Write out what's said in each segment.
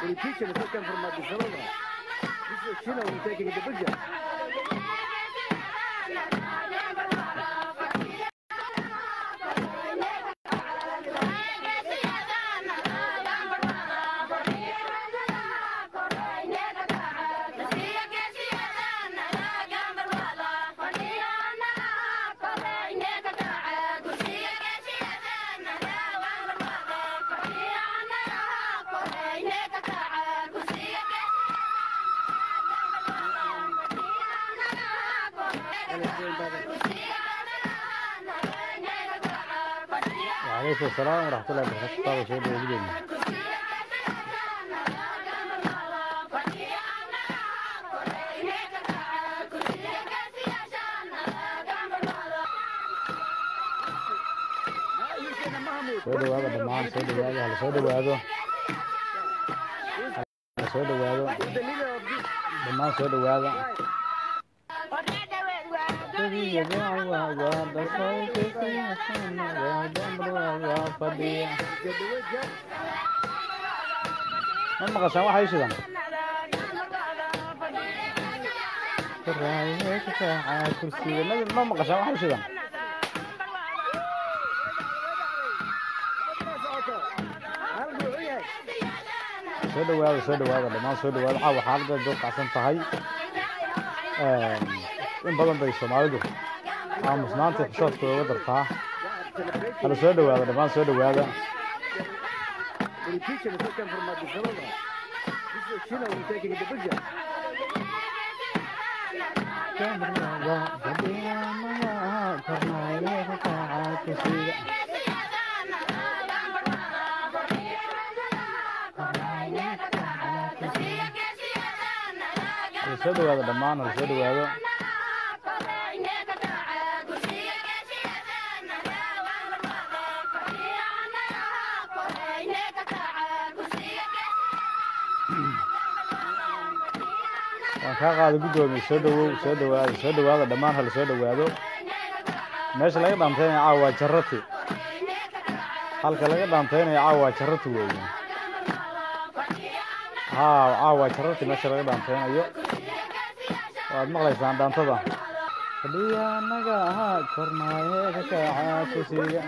Politicians who come from Addis Ababa. This is China who's taking the picture. وعليكم السلام ورحمة الله وبركاته طبعا شيء موجودين soo dhawaada dhammaan soo dhawaada hala soo dhawaado hala soo dhawaado Who's the leader of this dhammaan soo dhawaada tribe? fadhiya Get the way, Jack. ma maqashaan waxay shidan kursiga ma- ma maqashaan waxay shidan Hal wuxuu yahay soo dhawaada soo dhawaada dhammaan soo dhawaada caawa xaaladda doo kacsan tahay in badan bay soomaalidu aamusnaanta xishoodka uga dartaa hala soo dhawaada dhammaan soo dhawaada politicians who come from Addis Ababa. This is China who's taking the picture. hala soo dhawaada dhammaan hala soo dhawaado waan kaa qaada guddoomiye soo dhawow soo dhawaada soo dhawaada dhammaan hala soo dhawaado meesha laga dhaantaynayo caawa waa jarati halka laga dhaantaynayo caawa waa jarati weeye haa caawa waa jarati meesha laga dhaantaynayo waad maqlaysaan dhaantada fadhiya anaga ahaa kornaaye ka kaca kursiga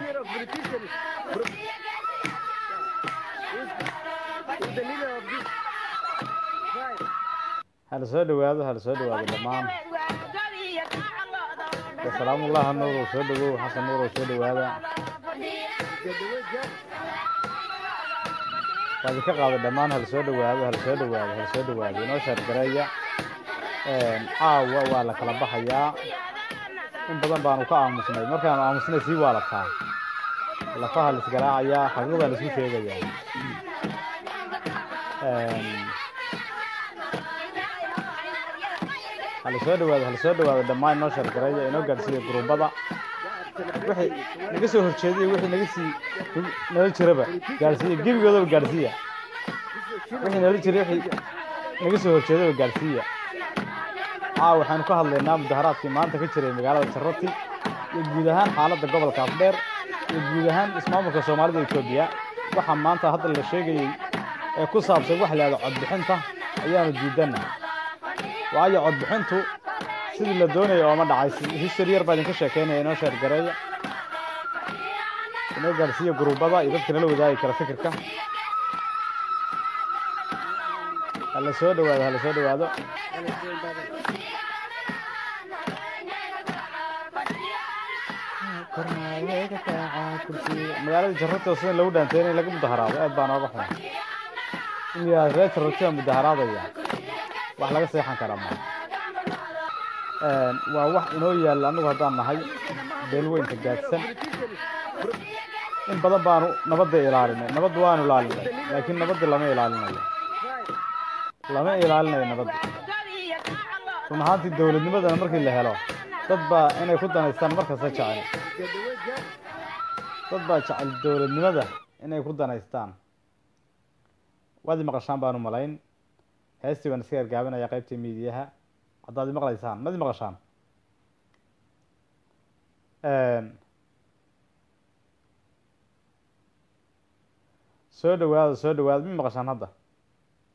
Leader of politicians. Who's the leader of this tribe? hala soo dhawaado hala soo dhawaado dhammaan salaamullahi nuurow soo dhawow xasan nuurow soo dhawaada Get the way, Jack. waad ka qaada dhammaan hala soo dhawaado hala soo dhawaado hala soo dhawaado inoo shaargareeya caawa waa la kala baxayaa in badan baanu ka aamusnay markaanu aamusnay sii waalataa lafaha la isgaraacayaa xaqiiqdaa la isku sheegayaa hala soo dhawaado hala soo dhawaado dhammaan inoo shaargareeya inoo gaadhsiiya guruubada wixii naga soo horjeediya wixii naga sii nala jiraba gaadhsiiya gebigoodaba gaadhsiiya wixii nala jiray wixii naga soo horjeedaba gaadhsiiya caawa waxaanu ka hadlaynaa mudaharaadkii maanta ka jiray magaalada jarati iyo guud ahaan xaaladda gobolka afdheer iyo guud ahaan ismaamulka soomaalida etoobiya waxaa maanta hadda la sheegayey ee ku saabsan wax la yahdo codbixinta ayaanu diidana waayo codbixintu sidii la doonaya ooma dhacay history yar baa idinka sheekeynaya inoo sheergareeya inoo gaadhsiiya guruubada iyo dadka nala wadaagi kara fikirka hala soo dhawaado hala soo dhawaado magaalada jarrata sida lagu dhaantay in laga mudaharaado aad baan ooga xunay in yaa reer jarratiya mudaharaadaya wax laga seexan karaa ma waa wax inoo yaalla anagu haddaan nahay beelweynka gaadsan in badan baanu nabadda ilaalinay nabadda waanu ilaalinay laakiin nabadda lama ilaalinayo lama ilaalinayo nabadda run ahaantii dowladnimadana markii la helo dad baa inay ku danaystaan markasta jecel Get the way, Jack. dad baa jecel dowladnimada inay ku danaystaan waad i maqashaan baanu malayn heestii baan iska gargaabinaya qaybtii miidiyaha haddaad i maqlaysaan mad i maqashaan soo dhawaada soo dhawaada ma maqashaan hadda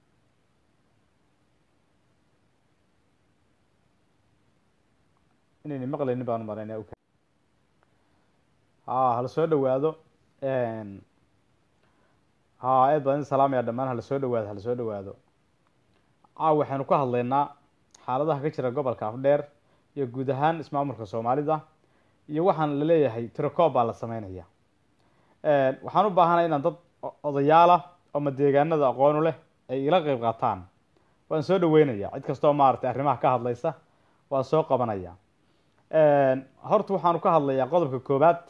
inayna maqlaynin baan maraynaa ha hala soo dhawaado ha aad baan idin salaamaya dhammaan hala soo dhawaado hala soo dhawaado caaw waxaynu ka hadlaynaa xaaladaha ka jira gobolka afdheer iyo guud ahaan ismaamulka soomaalida iyo waxaan laleeyahay tirocoob baa la sameynaya waxaan u baahanay inaan dad odayaalah ama deegaanada aqoonu leh ay ila qeyb qaataan waan soo dhaweynaya cid kastoo maaragtay arrimaha ka hadlaysa waan soo qabanaya horta waxaanu ka hadlayaa qodobka koobaad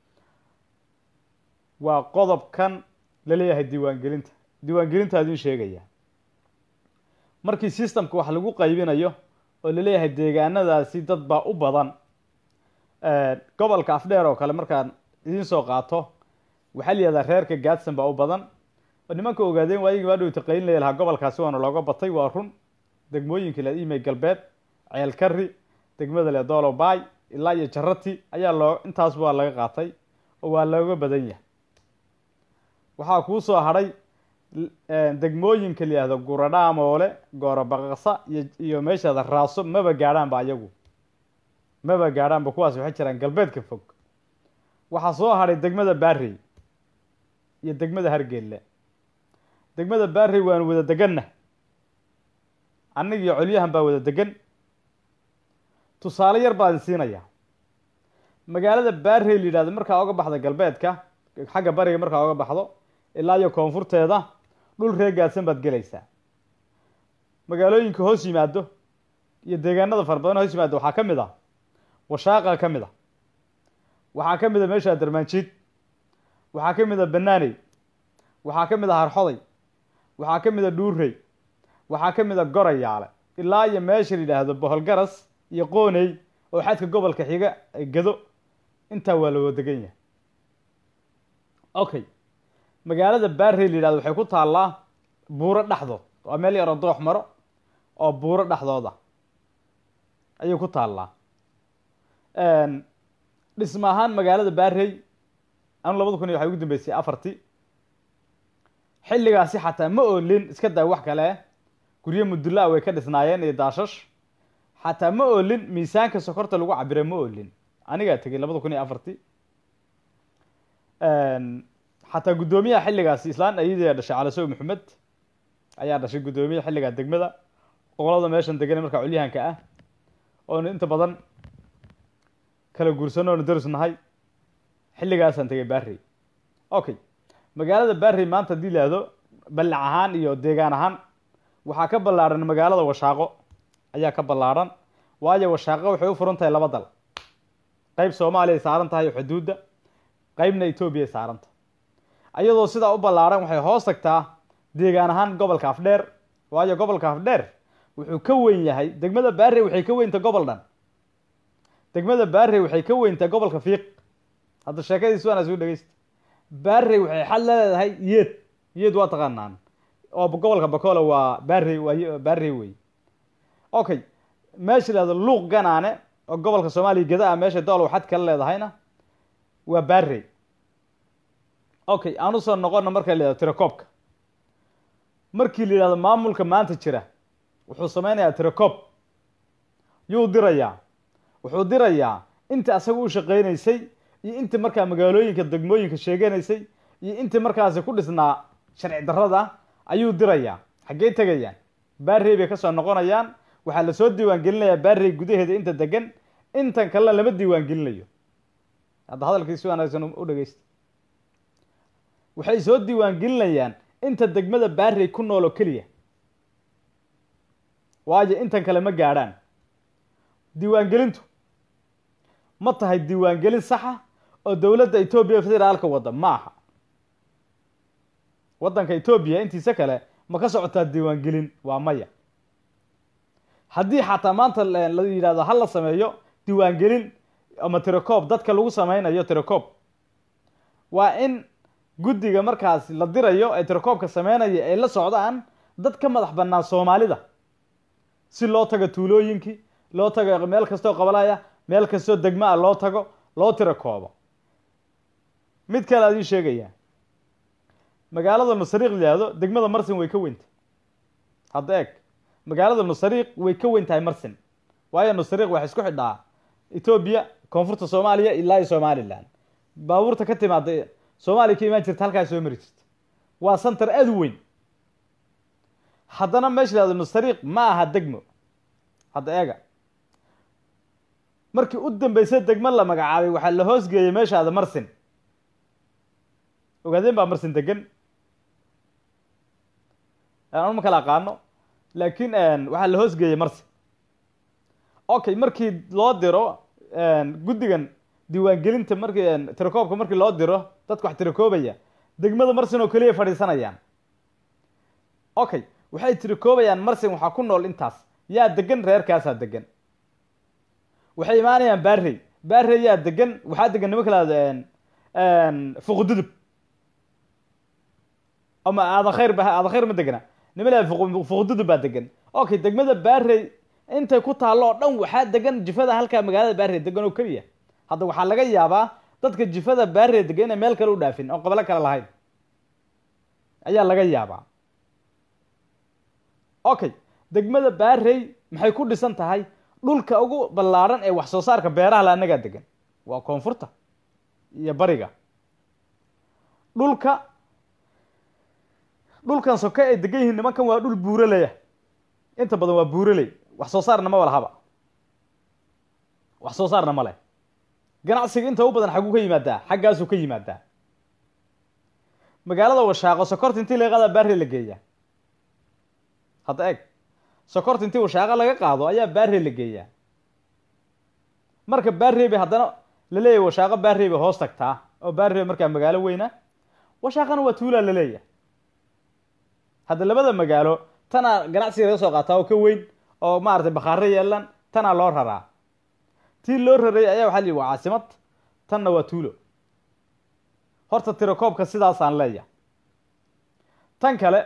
waa qodobkan laleeyahay diiwaangelinta diiwaangelinta adin sheegaya markii systemka wax lagu qaybinayo oo laleeyahay deegaanadaasi dad baa u badan gobolka afdheer oo kale markaan idiin soo qaato waxaa la yihahdaa reerka gaadsan baa u badan oo nimanka ogaadeen waayigii baa dhow taqayn laya lahaa gobolkaasi waana looga batay waa run degmooyinka le imey galbeed ceel kari degmada le dolobay ilaa iyo jarati ayaa loo intaas waa laga qaatay oo waa looga badan yahay waxaa kuu soo hadhay degmooyinka la yihahdo guradhaamoole goorabaqasa iyo iyo meeshaada raaso maba gaadhaanba ayagu maba gaadhaanba kuwaas waxay jiraan galbeedka fog waxaa soo hadhay degmada barrey iyo degmada hargeelle degmada barrey waanu wada deganna annaga iyo colyahan baa wada degan tusaale yar baa idin siinaya magaalada barrey la yidhahdo markaa oga baxda galbeedka xagga bariga markaa oga baxdo ilaa iyo koonfurteeda dhul ree gaadsan baad gelaysaa magaalooyinka hoos yimaado iyo deegaanada fara badan hoos yimaado waxaa ka mid a washaaqa ka mid a waxaa ka mid a meesha darmaanjiid waxaa ka mid a banaaney waxaa ka mid a harxoday waxaa ka mid a dhuurey waxaa ka mid a gorayaale ilaa iyo meesha la yidhaahdo boholgaras iyo qooney oo xadka gobolka xiga gado intaa waa la wada degan yahay okay magaalada barrey la yidhahdo waxay ku taallaa buuro dhexdood waa meel yaro doox maro oo buuro dhexdooda ayay ku taallaa dhisma ahaan magaalada barrey anu labada kun iyo waxay ugu dambeysay afartii xilligaasi xataa ma oolin iska daa wax kale guryo mudulla way ka dhisnaayeen iyo daashash xataa ma oolin miisaanka sokorta lagu cabira ma oolin anigaa tegay labada kun iyo afartii xataa guddoomiyaha xilligaasi islaan ayadii dhashay calasow maxamed ayaa dhashay guddoomiyaha xilligaa degmada qolada meeshan degan markaa culyahanka ah oonu inta badan kala guursano oonu daris nahay xilligaasaan tegay barrey okay magaalada barrey maanta haddii laahdo ballac ahaan iyo deegaan ahaan waxaa ka ballaadhan magaalada washaaqo ayaa ka ballaadhan waayo washaaqo waxay u furan tahay laba dal qeyb soomaaliya ay saaran tahay xuduudda qeybna etoobiya ay saaran tahay ayadoo sidaa u ballaadhan waxay hoos tagtaa deegaan ahaan gobolka afdheer waayo gobolka afdheer wuxuu ka weyn yahay degmada barrey waxay ka weynta gobol dhan degmada barrey waxay ka weyntaa gobolka fiiq hadda sheekadiis waana suu dhegeysta barrey waxay xad leedahay yeed yeed waa taqaanaan oo gobolka bacola waa barrey waa barrey wey okay meesha lahado luuq ganaane oo gobolka soomaaliya geda ah meesha doolow xad kala leedahayna waa barrey okay aan usoo noqona marka la yihahdo tiracoobka markii la yihahdo maamulka maanta jira wuxuu sameynayaa tiracoob yuu dirayaa wuxuu dirayaa inta asaga u shaqeynaysay iyo inta markaa magaalooyinka degmooyinka sheeganaysay iyo inta markaasi ku dhisnaa sharci darrada ayuu dirayaa xaggey tegayaan barrey bay kasoo noqonayaan waxaa lasoo diiwaan gelinayaa barrey gudaheeda inta degan intan kalena lama diiwaan gelinayo hadda hadalkii si wanaagsan u dhegeysta waxay soo diiwaan gelinayaan inta degmada barrey ku nool oo keliya waayo intan kale ma gaadhaan diiwaangelintu ma tahay diiwaangelin saxa oo dowladda etoobiya federaalka wadda ma aha waddanka etoobiya intiisa kale ma ka socotaa diiwaangelin waa maya haddii xataa maanta la yidhahdo ha la sameeyo diiwaangelin ama tiracoob dadka lagu sameynayo tiracoob waa in guddiga markaas la dirayo ee tiracoobka sameynaya ay la socdaan dad ka madax bannaan soomaalida si loo tago tuulooyinkii loo tago meel kastoo qabalaya meel kastoo degma ah loo tago loo tirakoobo mid kale adin sheegaya magaalada nusariiq la yihahdo degmada marsin way ka weynta hadda eeg magaalada nusariiq way ka weyn tahay marsin waayo nusariiq waxay isku xidhaa etoobiya koonfurta soomaaliya ilaa iyo somalilan baabuurta ka timaada soomaaliya ka imaan jirta halkaas soo mari jirta waa santar aad u weyn haddana meesha lahado nustariiq ma aha degmo hadda eega markii u dambeysay degmo la magacaabay waxaa la hoosgeeyey meeshaada marsin ogaadeen baa marsin degan anu ma kala aqaano laakiin waxaa la hoosgeeyey marsin okay markii loo diro guddigan diiwaangelinta markii tirakoobka markii loo diro dadka wax tirakoobaya degmada marsin oo keliya fadhiisanayaan okay waxay tirikoobayaan marsin waxaa ku nool intaas yaa degan reerkaasaa degan waxay imaanayaan baarey baarey yaa degan waxaa degan nimanka lahado fuqududub ama aadan khayr ba aadan khayr ma degana nima lahado fuqududub baa degan okay degmada baarey intay ku taallo oo dhan waxaa degan jifada halkaa magaalada baarey degan oo keliya hadda waxaa laga yaabaa dadka jifada baarey degan inay meel kale u dhaafin oo qabalo kale lahayn ayaa laga yaabaa okay degmada baarey maxay ku dhisan tahay dhulka ugu ballaaran ee wax soo saarka beeraha la annagaa degan waa koonfurta iyo bariga dhulka dhulkan soke ay degan yihiin nimankan waa dhul buuraleya inta badan waa buuraley wax soo saarna ma walahaba wax soo saarna ma leh ganacsiga inta u badan xagguu ka yimaadaa xaggaasuu ka yimaadaa magaalada washaaqo sokorta intii laga qaadaa baarey la geeyaa hadda eeg sokorta intii washaaqo laga qaado ayaa baarey la geeyaa marka baarey bay haddana la leeyahy washaaqo baarey bay hoos tagtaa oo baarey markaa magaalo weyna washaaqana waa tuulaa la leeyahay hadda labada magaalo tanaa ganacsiga laga soo qaataa oo ka weyn oo maaragtay bakhaaro yeelan tanaa loo raraa tii loo raray ayaa waxa la yihi waa caasimad tanna waa tuulo horta tirakoobka sidaasaan leeyahay tan kale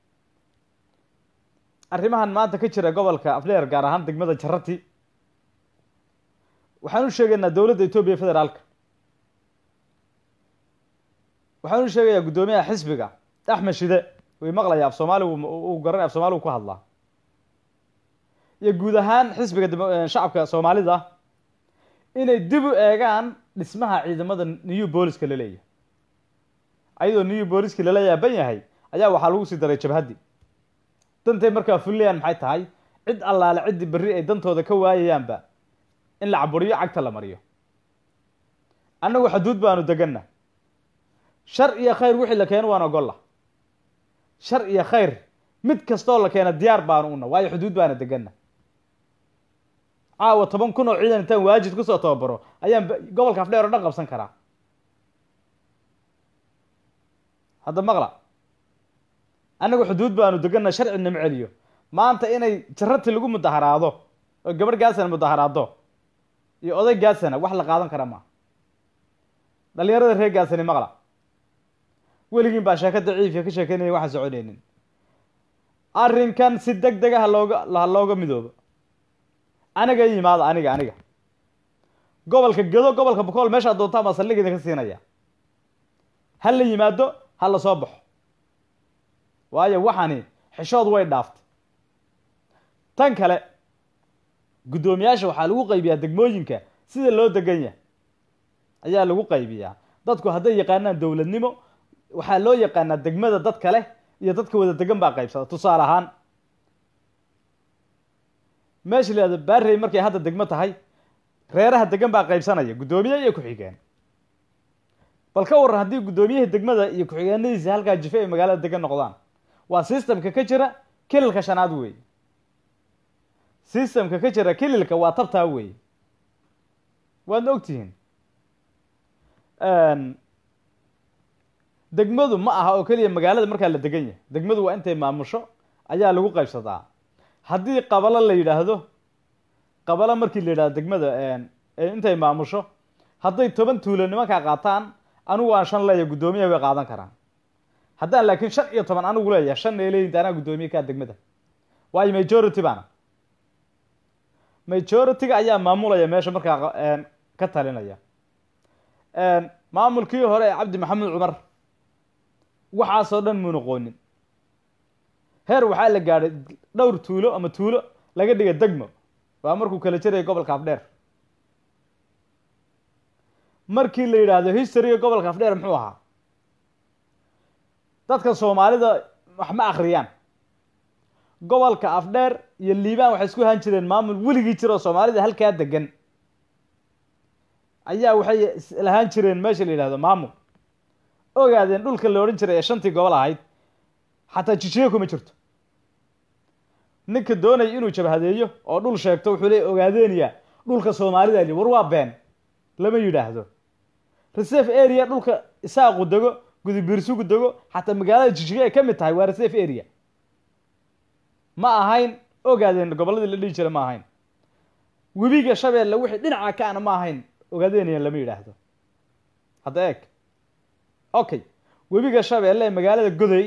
arrimahan maanta ka jira gobolka afleer gaar ahaan degmada jarati waxaan u sheegaynaa dowladda etoobiya federaalka waxaan u sheegayaa guddoomiyaha xisbiga axmed shide way maqlaya af soomaaligu uu garanay af soomaaligu ku hadlaa iyo guud ahaan xisbiga shacabka soomaalida inay dib u eegaan dhismaha ciidamada new booliska la leeyahay ayadoo new booliski lala yaaban yahay ayaa waxaa lagu sii daray jabhaddi dantay markaa fullayaan maxay tahay cid allaale ciddii berri ay dantooda ka waayayaanba in la caburiyo cagta la mariyo annagu xaduud baanu deganna shar iyo khayr wixii la keeno waan ogolla shar iyo khayr mid kastoo la keena diyaar baanu una waayo xuduud baana deganna caawa toban kun oo ciidan intaan waajid kusoo tababaro ayaan gobolka afdheer oo dhan qabsan karaa hadda maqla annagu xuduud baanu deganna sharci nama celiyo maanta inay jarati lagu mudaharaado oo gabadh gaasana mudaharaado iyo oday gaasana wax la qaadan kara maa dhalinyarada reer gaasani maqla weligiin baa sheeko daciifya ka sheekeynaya waxaan soconaynin arrinkan si deg dega halooga ha looga midoobo aniga i yimaada aniga aniga gobolka gedo gobolka bokool meeshaa doontaan baa saldhig idinka siinaya ha la yimaado ha la soo baxo waayo waxani xishood way dhaaftay tan kale guddoomiyaasha waxaa lagu qaybiyaa degmooyinka sida loo degan yahay ayaa lagu qaybiyaa dadku hadday yaqaanaan dowladnimo waxaa loo yaqaanaa degmada dad kale iyo dadka wada degan baa qaybsada tusaale ahaan meesha la yihahdo baarey markay hadda degmo tahay reeraha degan baa qaybsanaya guddoomiye iyo ku-xigeen bal ka waran haddii guddoomiyihii degmada iyo ku-xigeenadiisa halkaa jife ay magaalada degan noqdaan waa systemka ka jira kililka shanaad wey systemka ka jira kililka waa tabtaa wey waadna ogtihiin degmadu ma aha oo keliya magaalada markaa la degan yahay degmadu waa intay maamusho ayaa lagu qaybsadaa haddii qabalo la yidhaahdo qabalo markii la yidhahdo degmada intay maamusho hadday toban tuulo nimankaa qaataan anigu aan shan leeyahay guddoomiyaha way qaadan karaan haddaan laakiin shan iyo toban anigu leeyahay shan ay leeyihin anaa guddoomiye kaa degmada waayo majority baana majority-ga ayaa maamulaya meesha markaa ka talinaya maamulkii hore ee cabdi maxamed cumar waxaasoo dhan muu noqoonin heer waxaa la gaadhay dhowr tuulo ama tuulo laga dhiga degmo waa markuu kala jaraya gobolka afdheer markii la yidhaahdo historyga gobolka afdheer muxuu ahaa dadka soomaalida wax ma akhriyaan gobolka afdheer iyo liibaan waxay isku ahaan jireen maamul weligii jira oo soomaalida halkaa degan ayaa waxay lahaan jireen meesha la yidhahdo maamul ogaadeen dhulka la odhan jiray ee shantii gobol ahayd xataa jijiye kuma jirto ninka doonaya inuu jabhadeeyo oo dhul sheegto wuxuu leey ogaadeeniya dhulka soomaalida li war waa been lama yidhaahdo reserve area dhulka isaaqu dego gudubiirsugu dego xataa magaalada jijiga ay ka mid tahay waa reserve area ma ahayn ogaadeen gobolladii la dhihi jira ma ahayn webiga shabeelle wixii dhinaca ka ana ma ahayn ogaadeeniya lama yidhaahdo hadda eeg okay webiga shabeelle ee magaalada goday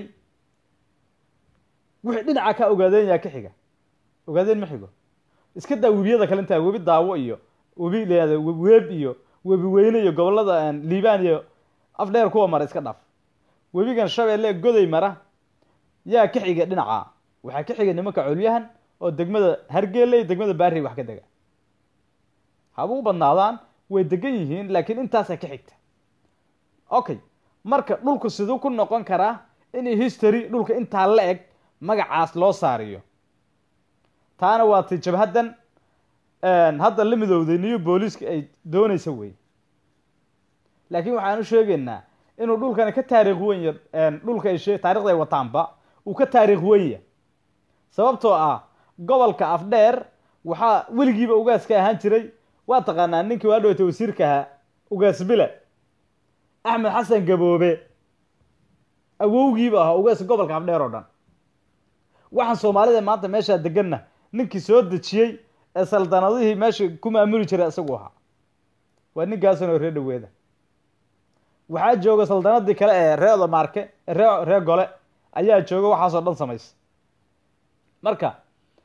wixii dhinaca ka ogaadeenya ka xiga ogaadeen ma xigo iska daa webiyada kale intaa webi daawo iyo webi leada weeb iyo webi weyne iyo gobolada liibaan iyo afdheer kuwa mara iska dhaaf webigan shabeelle goday mara yaa ka xiga dhinaca waxaa ka xiga nimanka colyahan oo degmada hargeele iyo degmada baari wax ka dega haba u badnaadaan way degan yihiin laakiin intaasaa ka xigta okay marka dhulku siduu ku noqon karaa in history dhulka intaa la eg magacaas loo saariyo taana waa ti jabhaddan hadda la midowday new booliiska ay doonaysa wey laakiin waxaan u sheegaynaa inuu dhulkani ka taariikh wenya dhulka ay shee taarikhda ay wataanba uu ka taariikh wenya sababtoo ah gobolka afdheer waxaa weligiiba ugaaska ahaan jiray waa taqaanaa ninkii waa dhowtay wasiirka ahaa ugaas bile axmed xasan gaboobe awowgiiba ahaa ugaas gobolka afdheer oo dhan waxaan soomaalida maanta meeshaa deganna ninkii soo dejiyey ee saldanadihii meesha ku maamuli jiray isagu ahaa waa ninkaasanoo ree dhaweeda waxaa jooga saldanadii kale ee ree odomaarke ree ree gole ayaa jooga waxaasoo dhan samaysa marka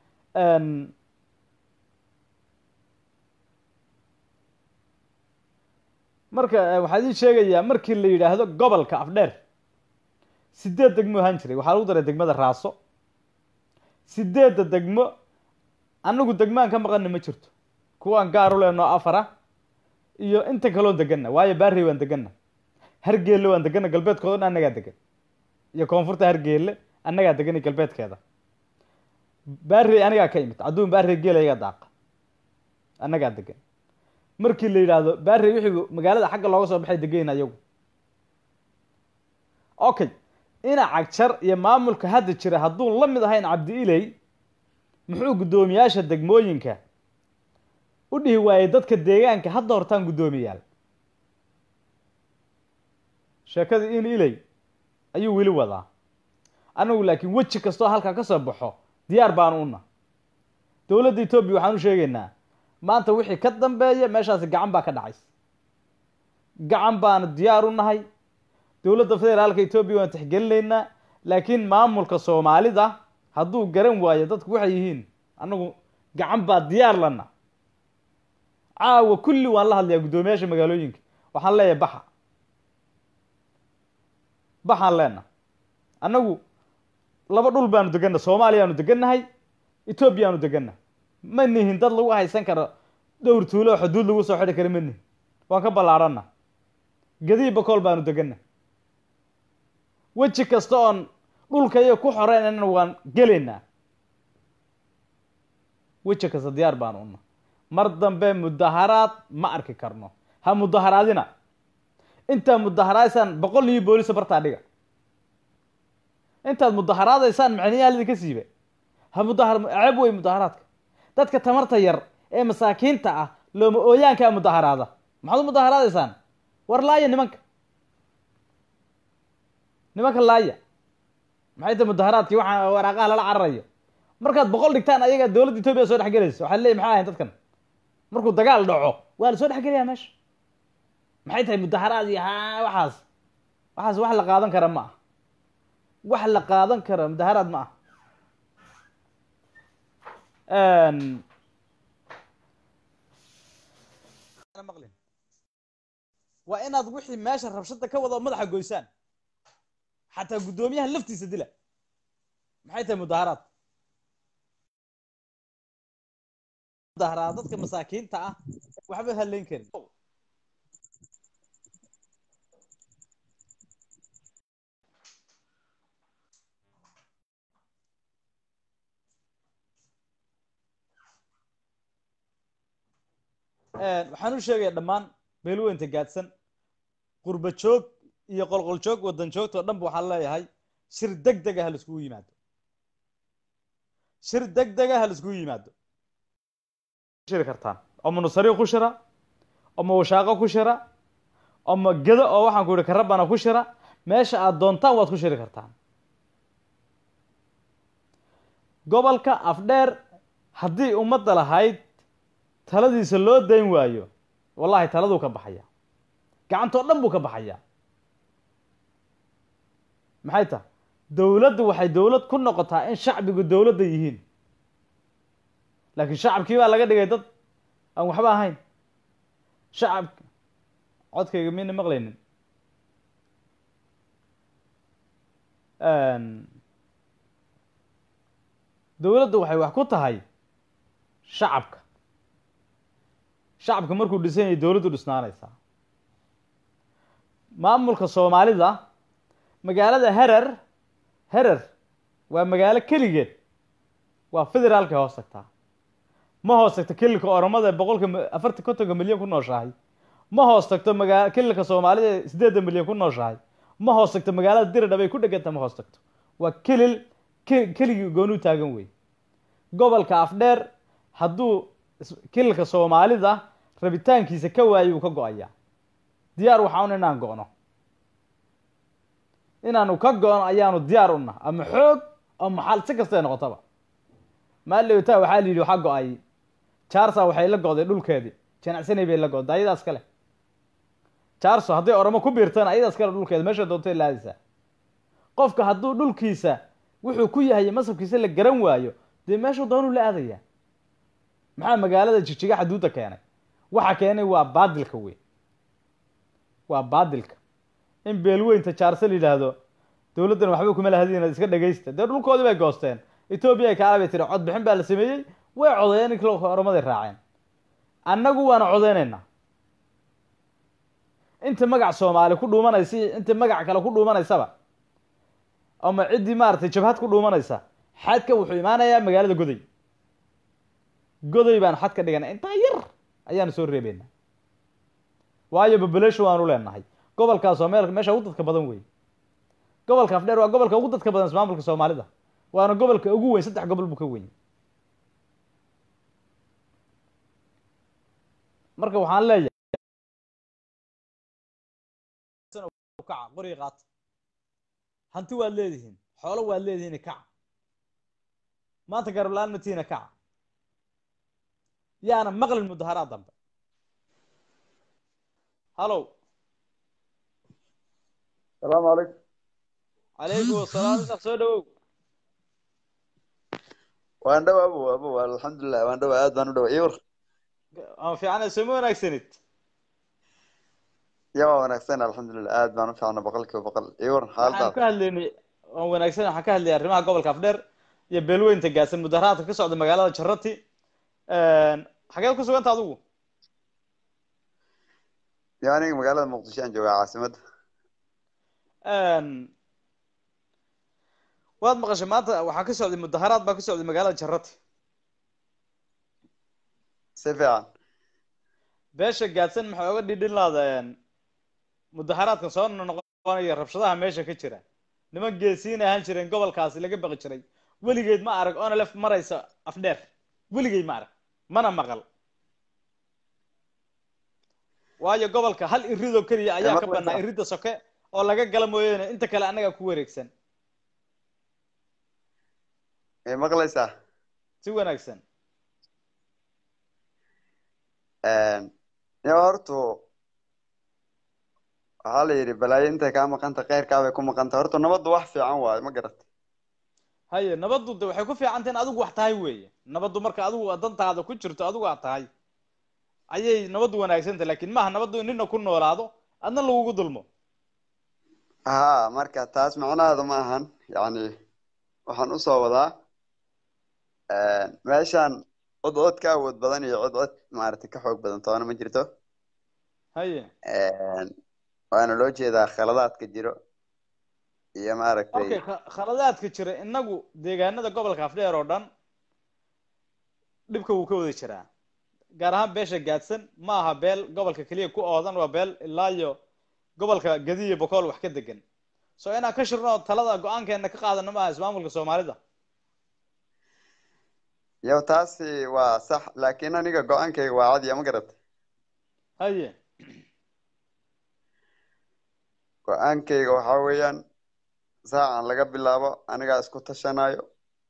marka waxaa idin sheegayaa markii la yidhaahdo gobolka afdheer sideed degmo ahaan jiray waxaa lagu daray degmada raaso sideedda degmo anagu degmaan ka maqana ma jirto kuwaan gaar u leenoo afara iyo inta kaloo deganna waayo baarrey waan deganna hargeelle waan deganna galbeedkooda dhan annagaa degan iyo koonfurta hargeelle annagaa degan iyo galbeedkeeda baarrey anigaa ka imid adduun baarrey geela iga daaqa annagaa degan markii la yidhaahdo baarrey wixii magaalada xagga looga soo baxay degayn ayagu okay ina cagjar iyo maamulka hadda jira hadduun la mid ahayn cabdi iley muxuu guddoomiyaasha degmooyinka u dhihi waayey dadka deegaanka hadda hortaan guddoomiyaal sheekadii in iley ayuu weli wadaa anagu laakiin weji kastoo halkaa ka soo baxo diyaar baanu una dowladda etoobiya waxaan u sheegaynaa maanta wixii ka dambeeya meeshaasi gacan baa ka dhacays gacan baanu diyaar u nahay dowladda federaalka etoobiya waan tixgelinaynaa laakiin maamulka soomaalida hadduu garan waayo dadku waxay yihiin annagu gacan baa diyaar lana caawa kulli waan la hadlayaa guddoomiyaasha magaalooyinka waxaan leeyahay baxa baxaan leena annagu laba dhul baanu deganna soomaaliyaanu degannahay etoobiyaanu deganna ma nihin dad lagu haysan karo dhowr tuulo oo xuduud lagu soo xidhi kara ma nihin waan ka ballaarana gadii bakool baanu deganna weji kasta oon dhulkaiyo ku xoreynana waan gelaynaa weji kasta diyaar baanu una mar dambe mudaharaad ma arki karno ha mudaharaadina intaad mudaharaadaysaan boqol iyo boolisa bartaa dhiga intaad mudaharaadaysaan macniyaha lidinka siiba ha mudahar ceeb wey mudaharaadka dadka tamarta yar ee masaakiinta ah looma ooyaankaa mudaharaada maxaad u mudaharaadaysaan war laaya nimanka nimanka laaya maxay tahay mudaharaadkii waxaa waraaqaha lala cararayo markaad boqol dhigtaan ayaga dowladda etoobiya soo dhex gelaysa waxaa leey maxay ahayn dadkan markuu dagaal dhaco waa la soo dhex gelayaa meesha maxay tahay mudaharaad iyo ha waxaas waxaas wax la qaadan kara ma ah wax la qaadan kara mudaharaad ma ah waa inaad wixii meesha rabshada ka wada madaxa goysaan xataa guddoomiyaha laftiisa dila maxay tahay mudaharaad mudaharaad dadka masaakiinta ah waxba haleyn karin waxaan u sheegaya dhammaan beelweynta gaadsan qurba joog iyo qolqol joog waddan joogta oo dhan ba waxaan leeyahay shir deg dega ha laiskugu yimaado shir deg dega ha laiskugu yimaado shiri kartaan oma nusariyo ku shira oma washaaqo ku shira oma gedo oo waxaan ku yihi karabana ku shira meesha aad doontaan waad ku shiri kartaan gobolka afdheer haddii ummadda lahayd taladiisa loo dayn waayo wallahi taladuu ka baxaya gacantoo dhan buu ka baxaya maxay tahay dowladdu waxay dowlad ku noqotaa in shacbigu dowladda yihiin laakiin shacabkii baa laga dhigay dad aan waxba ahayn shacabka codkayga miyna maqlaynin dowladdu waxay wax ku tahay shacabka shacabka markuu dhisan yahay dowladdu dhisnaanaysaa maamulka soomaalida magaalada herer herer waa magaalo keligeed waa federaalka hoos tagtaa ma hoos tagto kelilka oromada ee boqolka afartan kontonka milyan ku nooshahay ma hoos tagto magaa kelilka soomaalida ee siddeedda milyan ku nooshahay ma hoos tagto magaalada diridhab ay ku dheganta ma hoos tagto waa kelil ke keligii goonuu taagan wey gobolka afdheer hadduu kelilka soomaalida rabitaankiisa ka waayo uu ka go-ayaa diyaar waxaan inaan go-no inaanu ka go-no ayaanu diyaar una ama xoog ama xal si kastay noqotaba maaliwta waxaa la yidhi waxaa go-ay jarsa waxay la go'day dhulkeedii janacsanay bay la go'day ayadaas kale jarso hadday oromo ku biirtana ayadaas kale dhulkeeda meesha doontay laadaysaa qofka hadduu dhulkiisa wuxuu ku yahay masabkiisa la garan waayo dee meeshuu doonuu la aadaya maxaa magaalada jijiga xaduudda keenay waxa keenay waa baadilka wey waa baadilka in beelweynta jaarse la yidhaahdo dowladdan waxba kuma lahadin iska dhegaysta dee dhulkoodii bay goosteen etoobiya kaala bay tiri cod bixin baa la sameeyey way codeeyeen in oromaday raaceen annagu waana codeynaynaa inta magac soomaali ku dhuumanaysa inta magac kale ku dhuumanaysaba ama ciddii maaragtay jabhad ku dhuumanaysa xadka wuxuu imaanayaa magaalada goday goday baan xad ka dhigana intaa yar ayaanu soo reebeynaa waayo population waanu leenahay gobolkaas waa meel meesha ugu dadka badan wey gobolka afdheer waa gobolka ugu dadka badan ismaamulka soomaalida waana gobolka ugu weyn saddex gobol buu ka weyn marka waxaan leeyahay kaca qoriga qaata hanti waad leedihiin xoolo waad leedihiin kaca maanta garabla-aan matiina kaca yaana maqlin mudaharaad dambe hallow salaamu calaykum calaykum asalaam isaaq soo dhawow waan dhawa abo abo alxamdulilah waan dhawa aad baan u dhawa iwar ama fiicana sooma wanaagsanid ya waa wanaagsan alxamdulilah aad baan u fiicna boqol kiiba boqol iwar waxaan xaaladaas ka hadlaynay waan wanaagsan waxaan ka hadlayay arrimaha gobolka afdheer iyo beelweynta gaadsan mudaharaadka ka socda magaalada jarati xageed ku suganta adigu ya aniga magaalada muqdisho aan joogaa caasimadda waad maqashay maanta waxaa ka socday mudaharaad baa ka socday magaalada jarati si fiican beesha gaadsan maxay oga dhidhin laadeen mudaharaadkan soo noqonaya rabshadaha meesha ka jira niman geesiin ahaan jireen gobolkaasi laga baqi jiray weligeed ma arag onalef maraysa afdheer weligeed ma arag mana maqal waayo gobolka hal iridoo keliya ayaa ka maqlaysaa. banaa iridda soke oo laga gala mooyaane inta kale annagaa ku wareegsan may maqlaysaa si wanaagsan ya hortu waxaa la yidhi balaayo intay kaa maqanta keyrkaa bay ku maqanta horta nabaddu wax fiican waayo ma garat haye nabaddu de waxay ku fiicanta in adigu wax tahay weeye nabaddu marka adigu dantaada ku jirto adigu aad tahay ayay nabaddu wanaagsanta lakin maaha nabaddu in nina ku noolaado adna lagugu dulmo ha marka taas macnaheedu ma ahan yacni waxaan usoo wadaa meeshaan cod cod ka awood badan iyo cod cod maaragtay ka xoog badan toona ma jirto haye waana loo jeedaa khaladaadka jiro iyo maaragtay okay kha- khaladaadka jira inagu deegaanada gobolka afdheer oo dhan dhibka wuu ka wada jiraa gaar ahaan beesha gaadsan ma aha beel gobolka keliya ku oodan waa beel ilaa iyo gobolka gadiyo bokool wax ka degan so inaan ka shirno oo talada go-aankeena ka qaadano maaha ismaamulka soomaalida yow taasi waa sax laakiin aniga go-aankayga waa cadiya ma garat haye go-aankayga waxaa weeyaan saacan laga bilaabo anigaa isku tashanayo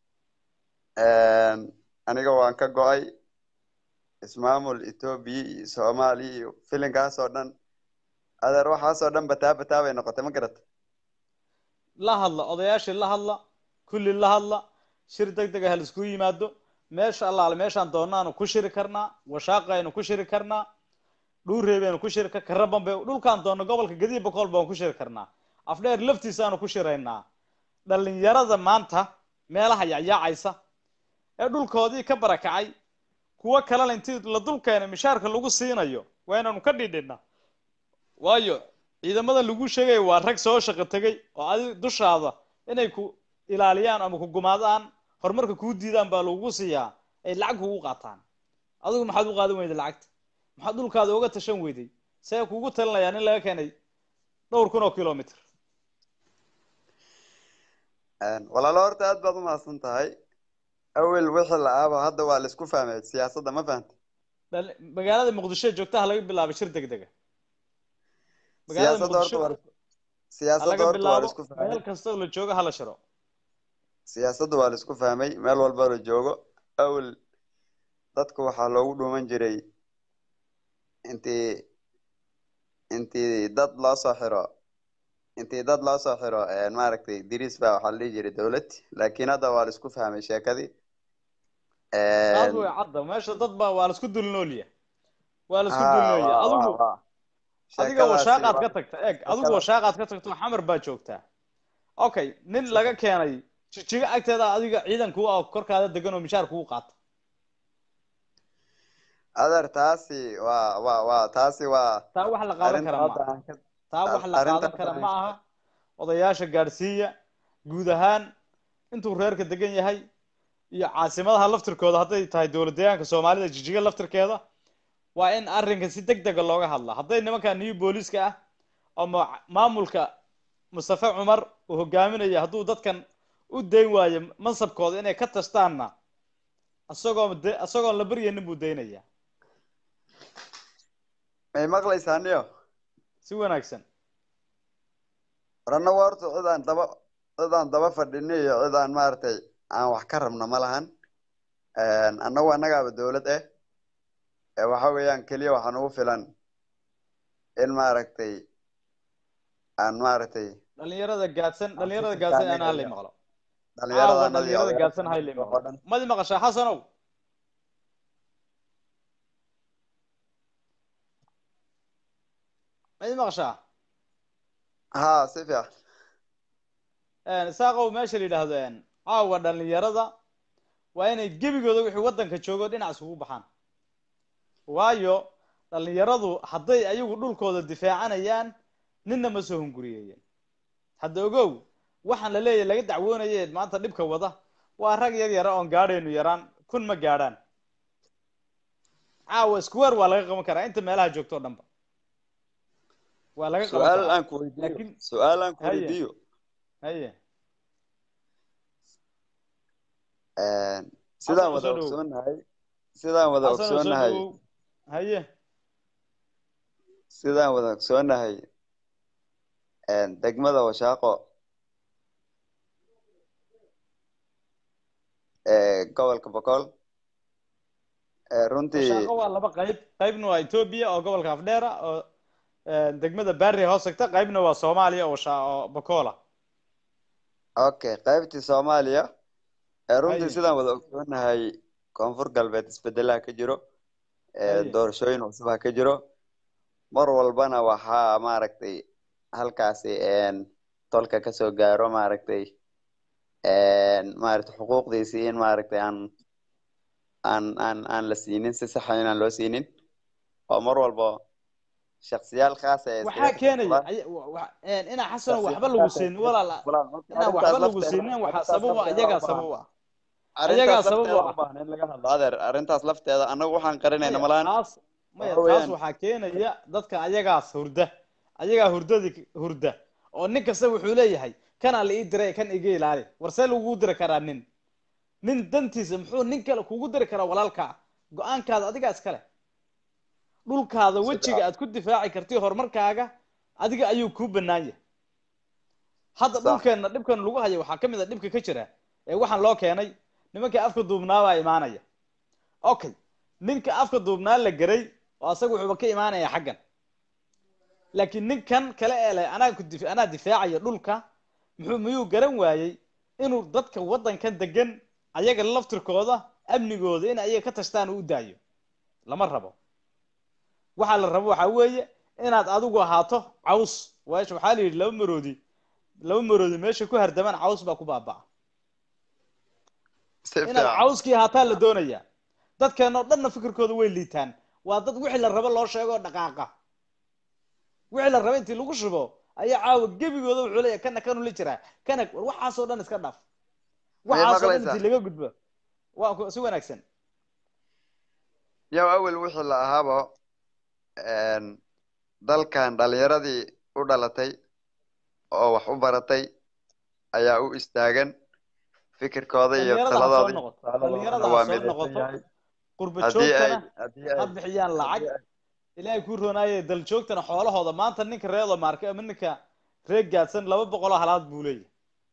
aniga waan ka go-ay ismaamul etoobiya iyo soomaaliya iyo filinkaas oo dhan adeer waxaas oo dhan bataa bataa bay noqotay ma garat la hadla odayaashii la hadla kulli la hadla shir deg deg ah la iskugu yimaado meesha allaale meeshaan doonaanu ku shiri karnaa washaaqaynu ku shiri karnaa dhuureebeynu ku shiri karaban bay dhulkaan doonno gobolka gadiya bokool baan ku shiri karnaa afdheer laftiisaanu ku shiraynaa dhalinyarada maanta meelaha yacyaacaysa ee dhulkoodii ka barakacay kuwo kalena intii la dulkeenay mishaarka lagu siinayo waa inaanu ka dhidhinaa waayo ciidamada lagu sheegaya waa rag soo shaqo tegay oo adi dushaada inay ku ilaaliyaan ama ku gumaadaan horumarka kuu diidaan baa lagugu siiyaa ay lacag kugu qaataan adigu maxaad u qaadan weyday lacagta maxaad dhulkaada uga tashan weyday see kugu talinayaan in laga keenay dhowr kun oo kilomitr walaalo horta aad baad umahadsan tahay awel wixii la aaba hadda waa la isku fahmay siyaasadda ma fahanta Dhal- magaalada muqdisho joogta ha laga bilaabo shir deg dega magaalada siyaasadda horta muqdisho waa la isku- ha siyaasadda laga horta waa la bilaabo isku fahmay meel kasta oo la joogo ha la shiro siyaasadda waa la isku fahmay meel walba la joogo awel dadku waxaa loogu dhuuman jiray intii intii dad loo soo xiro intii dad loo soo xiro maaragtay diriis baa waxaa la dhihi jiray dowlad laakiin hadda waa la isku fahmay sheekadii aad way cadda meesha dad baa waa la isku dulnoolya waa la isku Ha, dulnoolya waa- adigu waa- waa. adiga Sheekadaasi washaaqaad waa- ka tagta eeg adigu sheekada- washaaqaad ka tagto xamar baa joogtaa okay nin laga keenay jijiga agteeda adiga ciidanku ah korkaada degan oo mishaar kugu qaata adeer taasi waa waa waa taasi waa taa wax la qaadan arrinta kara hadda maaha aan ka taa wax la arrinta qaadan kara hadda ma aha odayaasha gaadhsiiya guud ahaan intuu reerka degan yahay iyo caasimadaha laftirkooda hadday tahay dowlad deegaanka soomaalida jijiga laftirkeeda waa in arrinka si deg dega looga hadlaa hadday nimanka new booliska ah ama maamulka mustafa cumar uu hogaaminaya hadduu dadkan u dayn waayo mansabkooda inay ka tashtaanna isagoo de- isagoon la baryanin buu daynaya may maqlaysaa niyo si wanaagsan ranna waa horta cid aan daba cid aan daba fadhino iyo cid aan maaragtay aan wax ka rabno ma lahan annagu annagaaba dowlad ah ee waxa weeyaan keliya waxaa nagu filan in maaragtay aan maaragtay dhalinyarada gaadsan dhalinyarada Aan gaadsan ku ana halay maqlo dhalinyarada caawa annada iyo dhalinyarada odayaasha gaadsan halay oo maqlo dhan madi maqashaa xasanow madi maqashaa haa si fiican isaaqow meesha la yidhaahdo caawa dhalinyarada waa inay gebigooda wixii waddanka joogo dhinac isugu baxaan waayo dhalinyaradu hadday ayagu dhulkooda difaacanayaan ninna ma soo hunguriyeeyeen hadda ogow waxaan la leeyahay laga dacwoonaye maanta dhibka wada waa rag yar yara oon gaadhaynu yaraan kun ma gaadhaan caawa square waa laga qaban karaa inta meelaha joogto o dhanba waa laga qaban su-aal karaa aan ku weydiiyo laakiin su-aal aan ku Haye. weydiiyo haye sidaan Xasan wada soo dhowow. ogsoonahay sidaan wada xasan oo soo ogsoonahay dhawow haye sidaan wada ogsoonahay degmada washaaqo ee gobolka boqol ee runtii washaaqo waa laba qayb qaybna waa etoobiya oo gobolka afdheera oo eh, degmada barry hoos tagta qaybna waa soomaaliya oo sha- oo bakola okay qaybtii soomaaliya ee runtii Haye. sidaan wada ogsoonahay koonfur galbeed isbedelaha ka jiro ee Haye. doorashooyin cusub ha ka jiro mar walbana waxaa maaragtay halkaasi een, tolka kasoo gaaro maaragtay een, maaragtay xuquuqdiisii in maaragtay aan aan aan aan la siinin si saxa inaan loo siinin oo mar walba shaksiyaal khaas ah ee waxaa iskaga keenaya fulaan ay- wa- wa- eh, inaa xasano shaksiyaal waxba lagu khaas ah ee siinin iskaga walaal fulaan marka inaan arrintaas waxba lagu lafteeda siinin waxaa arrintaas sababa lafteeda iyagaa waa sabab u ah arrintaas sabab u lafteeda ah. u baahan in laga hadlo adeer arrintaas lafteeda annagu waxaan qarinayna malaan taas maya waxa taas weeyaan- waxaa keenaya dadka ayagaas hurda ayagaa hurdadii hurda oo nin kasta wuxuu leeyahay kanaa la ii diray kan iga ilaali war see lagugu diri karaa nin nin dantiisa muxuu nin kale kugu diri karaa walaalkaa go-aankaada adigaa iskale dhulkaada wejiga aad ku difaaci kartid horumarkaaga adiga ayuu kuu banaan yahay hadda Sax. dhulkeenna dhibkan lagu hayo waxaa ka mid a dhibka ka jira ee waxaan loo keenay nimankii afka duubnaabaa imaanaya okay ninka afka duubnaa la geray oo asaga wuxuuba ka imaanaya xaggan laakiin ninkan kale ee leh anaa ku dif anaa difaacaya dhulka muxuu miyuu garan waayey inuu dadka waddankan degan ayaga laftirkooda amnigooda in ayaga ka tashtaan uu u daayo lama rabo waxaa la rabo waxaa weeye inaad adigu ahaato caws weesha waxaa la yidhi laba maroodi laba maroodi meesha ku hardamaan caws baa ku baaba'a si inaad fiican cawskii ahaataa la doonayaa dadkeenoo dhanna fikirkooda way liitaan waa dad wixii la rabo loo sheego oo dhaqaaqa wixii la rabo intii lagu shubo ayaa caawa gebigooda wuxuu leeyahay kana kanu la jiraa kana war waxaasoo dhan iska dhaaf waxaasoo dhan maqlaysaa? intii laga gudbo waa ku- si wanaagsan yow awel wixii la ahaaba een, dalkan dhalinyaradii u dhalatay oo wax u baratay ayaa u istaagan fikirkooda iyo Dhalinyarada ha soo taladooda iyo noqoto. tusaaladoodana Dhalinyarada ha waa soo midaysan noqoto. yahay qurba haddii ay joogtana haddii ha ay bixiyaan lacag ilaahay kuu roonaaye dal joogtana xoolahooda maanta ninka reedo maarka ama ninka reer gaadsan laba boqoloo halaad buu leeyahay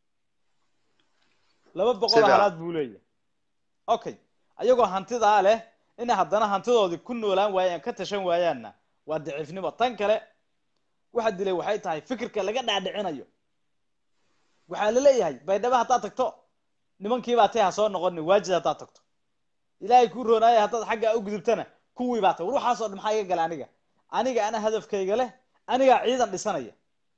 laba boqoloo Sida? halaad buu leeyahay okay ayagoo hantidaa leh inay haddana hantidoodii ku noolaan waayaan ka tashan waayaanna waa daciifnimo tan kale waxa dilay waxay tahay fikirka laga dhaadhicinayo waxaa la leeyahay baydhabo haddaad tagto nimankiibaa tay ha soo noqonin waajid haddaad tagto ilaahay kuu roonaaye haddaad xaggaa u gudubtana kuwii baa tay war waxaasoo dhan maxaa iga gala aniga aniga ana hadafkayga leh anigaa ciidan dhisanaya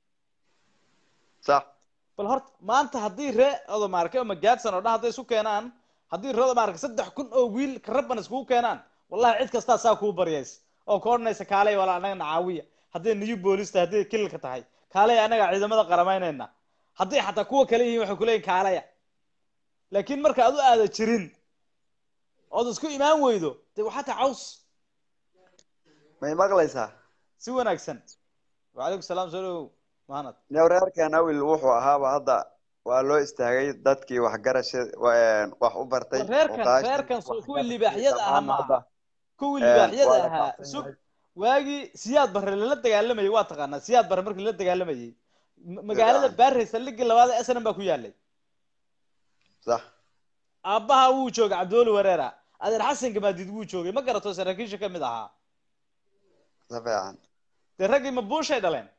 sax bal horta maanta haddii ree odomaarke ama gaadsan oo dhan hadday isu keenaan haddii ree odomaarke saddex kun oo wiil karabban iskugu keenaan wallahi cid kastaa saa kuu baryays oo ka odhanaysa kaalay walaa anagana caawiya hadday new boolice tahay hadday kililka tahay kaalay anagaa ciidamada qaramaynayna hadday xataa kuwa kale yihiin waxay kuleeyihin kaalaya laakiin marka aad u aada jirin ood isku imaan weydo dee waxaa tahay caws may maqlaysaa si wanaagsan wacalaykum salaam soo dhawow mahanad yow reerkan awel wuxuu ahaaba hadda waa loo istaagay dadkii waxgarasha wa- wax u bartay War reerkan- oqaashii, reerkan soo- kuwii waxgarashadii libaaxyada ahaa dhammaan ma hadda, kuwii een, libaaxyada waa la ahaa faafsan sug yahay. waagii siyaad barre lala dagaalamayay waa taqaanaa siyaad barre markii lala dagaalamayay M- magaalada Fiican. baarey saldhigii labaad ee snm baa ku yaalay sax aabbaha wuu joogay cabdiweli wareera adeer xasan gamaadiid wuu joogay ma garato saraakiisha ka mid ahaa si fiican dee raggii ma buushay dhaleen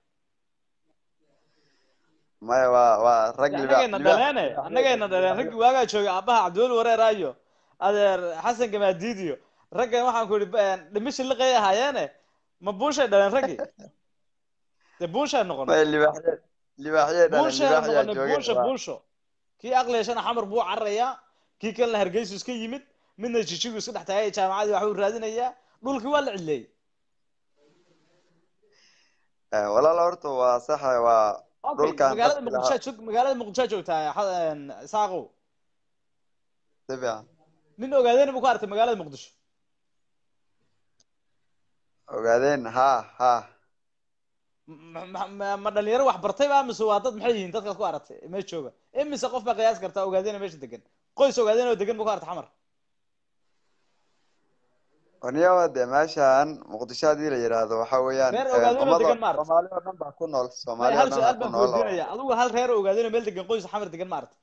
maya waa waa rag Dee libaax- annagayna libaax- dhaleene annagayna dhaleen raggii waagaa joogay aabbaha cabdiweli wareera iyo adeer xasan gamaadiid iyo raggan waxaan ku idhi dhimisha liqay ahaayeene ma buushay dhaleen raggii dee buushay noqon maya libaaxye libaaxye dhalan buushaan libaaxyaa noqonay joogeen buusha waa- buusho kii aqliyashana xamar buu cararayaa kii kalena hargeysu iska yimid midna jijigu iska dhex taagay jaamacadii waxbuu raadinayaa dhulkii waa la cileeyey Eh, walaal horta waa saxa waa okay dhulkan magaalada dadka muqdishoa joog magaalada muqdishoa joogtaa xa- isaaqow si fiican nin ogaadeen buu ku artay magaalada muqdisho ogaadeen ha ha Ma- ma- ma ma dhalinyaro wax bartay ba mise waa dad maxay yihiin dadkaad ku aragtay meesha jooga imise qof baa qiyaas kartaa ogaadeen meesha degan qoys ogaadeen oo degan buu ku artay xamar oniyawa dee meeshan muqdisho haddii la yidhaahdo waxa weeyaan Reer eh, ogaadeen oo ummado- degan ma aragtay? soomaali oo dhan baa ku nool May soomaali oo hal dhan su-aal baa ku baan nool oo kuweydiinaya adigu hal reer oo ogaadeen oo meel degan qoys xamar degan ma aragtay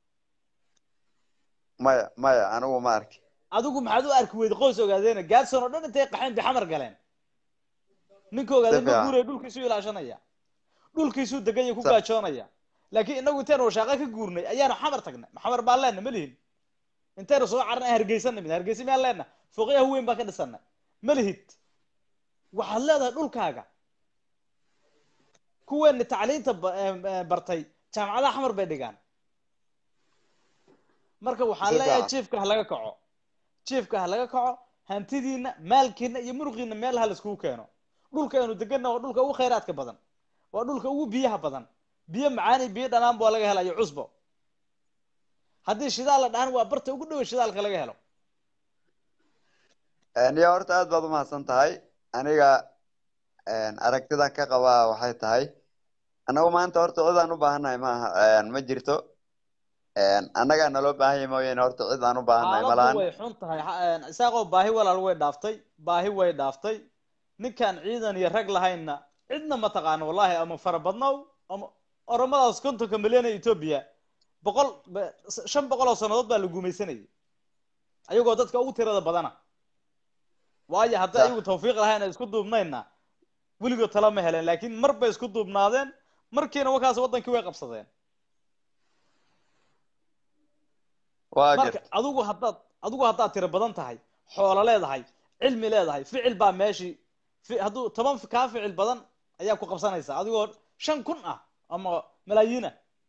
maya maya anigu ma arki adigu maxaad u arki weyday qoys ogaadeena gaadson oo dhan intay qaxeen bay xamar galeen ninka ogaadeen ma Dafiican. guuraya dhulkiisuu ilaashanaya dhulkiisuu deganya ku Sa- gaajoonaya laakiin inagu intaynu washaaqo ka guurnay ayaanu xamar tagnay ma xamar baan leenna ma lihin intaynu soo carnay hargeysa nimid hargeysa miyaan leenna fooqyaha weyn baan ka dhisanay ma lihid waxaad leedahay dhulkaaga kuweeni tacliinta ba- eh, eh, bartay jaamacadaha xamar bay dhigaan marka waxaan Si leeyahay fiican. jiifka ha laga kaco jiifka ha laga kaco hantidiina maalkiina iyo muruqiina meel ha laiskugu keeno dhulka aynu deganna waa dhulka ugu khayraadka badan waa dhulka ugu biyaha badan biyo macaani biyo dhanaan baa laga helayo cusbo haddii shidaal la dhahan waa barta ugu dhowe shidaalka laga helo niyo horta aad baad umahadsan tahay aniga aragtidan ka qabaa waxay tahay annagu maanta horta cid aan u baahannahay maaha ma jirto annagaa naloo baahan yahay mooyaane horta cid aan u baahannahay xaaladdu malahan way xun tahay xa- isaaqoo baahi walaal way dhaaftay baahi way dhaaftay ninkaan ciidan iyo rag lahaynna cidna ma taqaano wallahi ama farabadnow ama oromadaas kontonka milyan ee etoobiya boqol ba- shan boqol oo sannadood baa la gumaysanayay ayagoo dadka ugu tirada badana waayo hadday Sax. ayagu tawfiiq lahayn ay isku duubnaynna weligood tala ma helen laakiin mar bay isku duubnaadeen markiina wakaas wadankii way qabsadeen waa marka jirta adigu haddaad adigu haddaad tiro badan tahay xoolo leedahay cilmi leedahay ficil baa meeshii fi- hadduu toban fi- kaa ficil badan ayaa ku qabsanaysaa adigoo shan kun ah ama malaayiin ah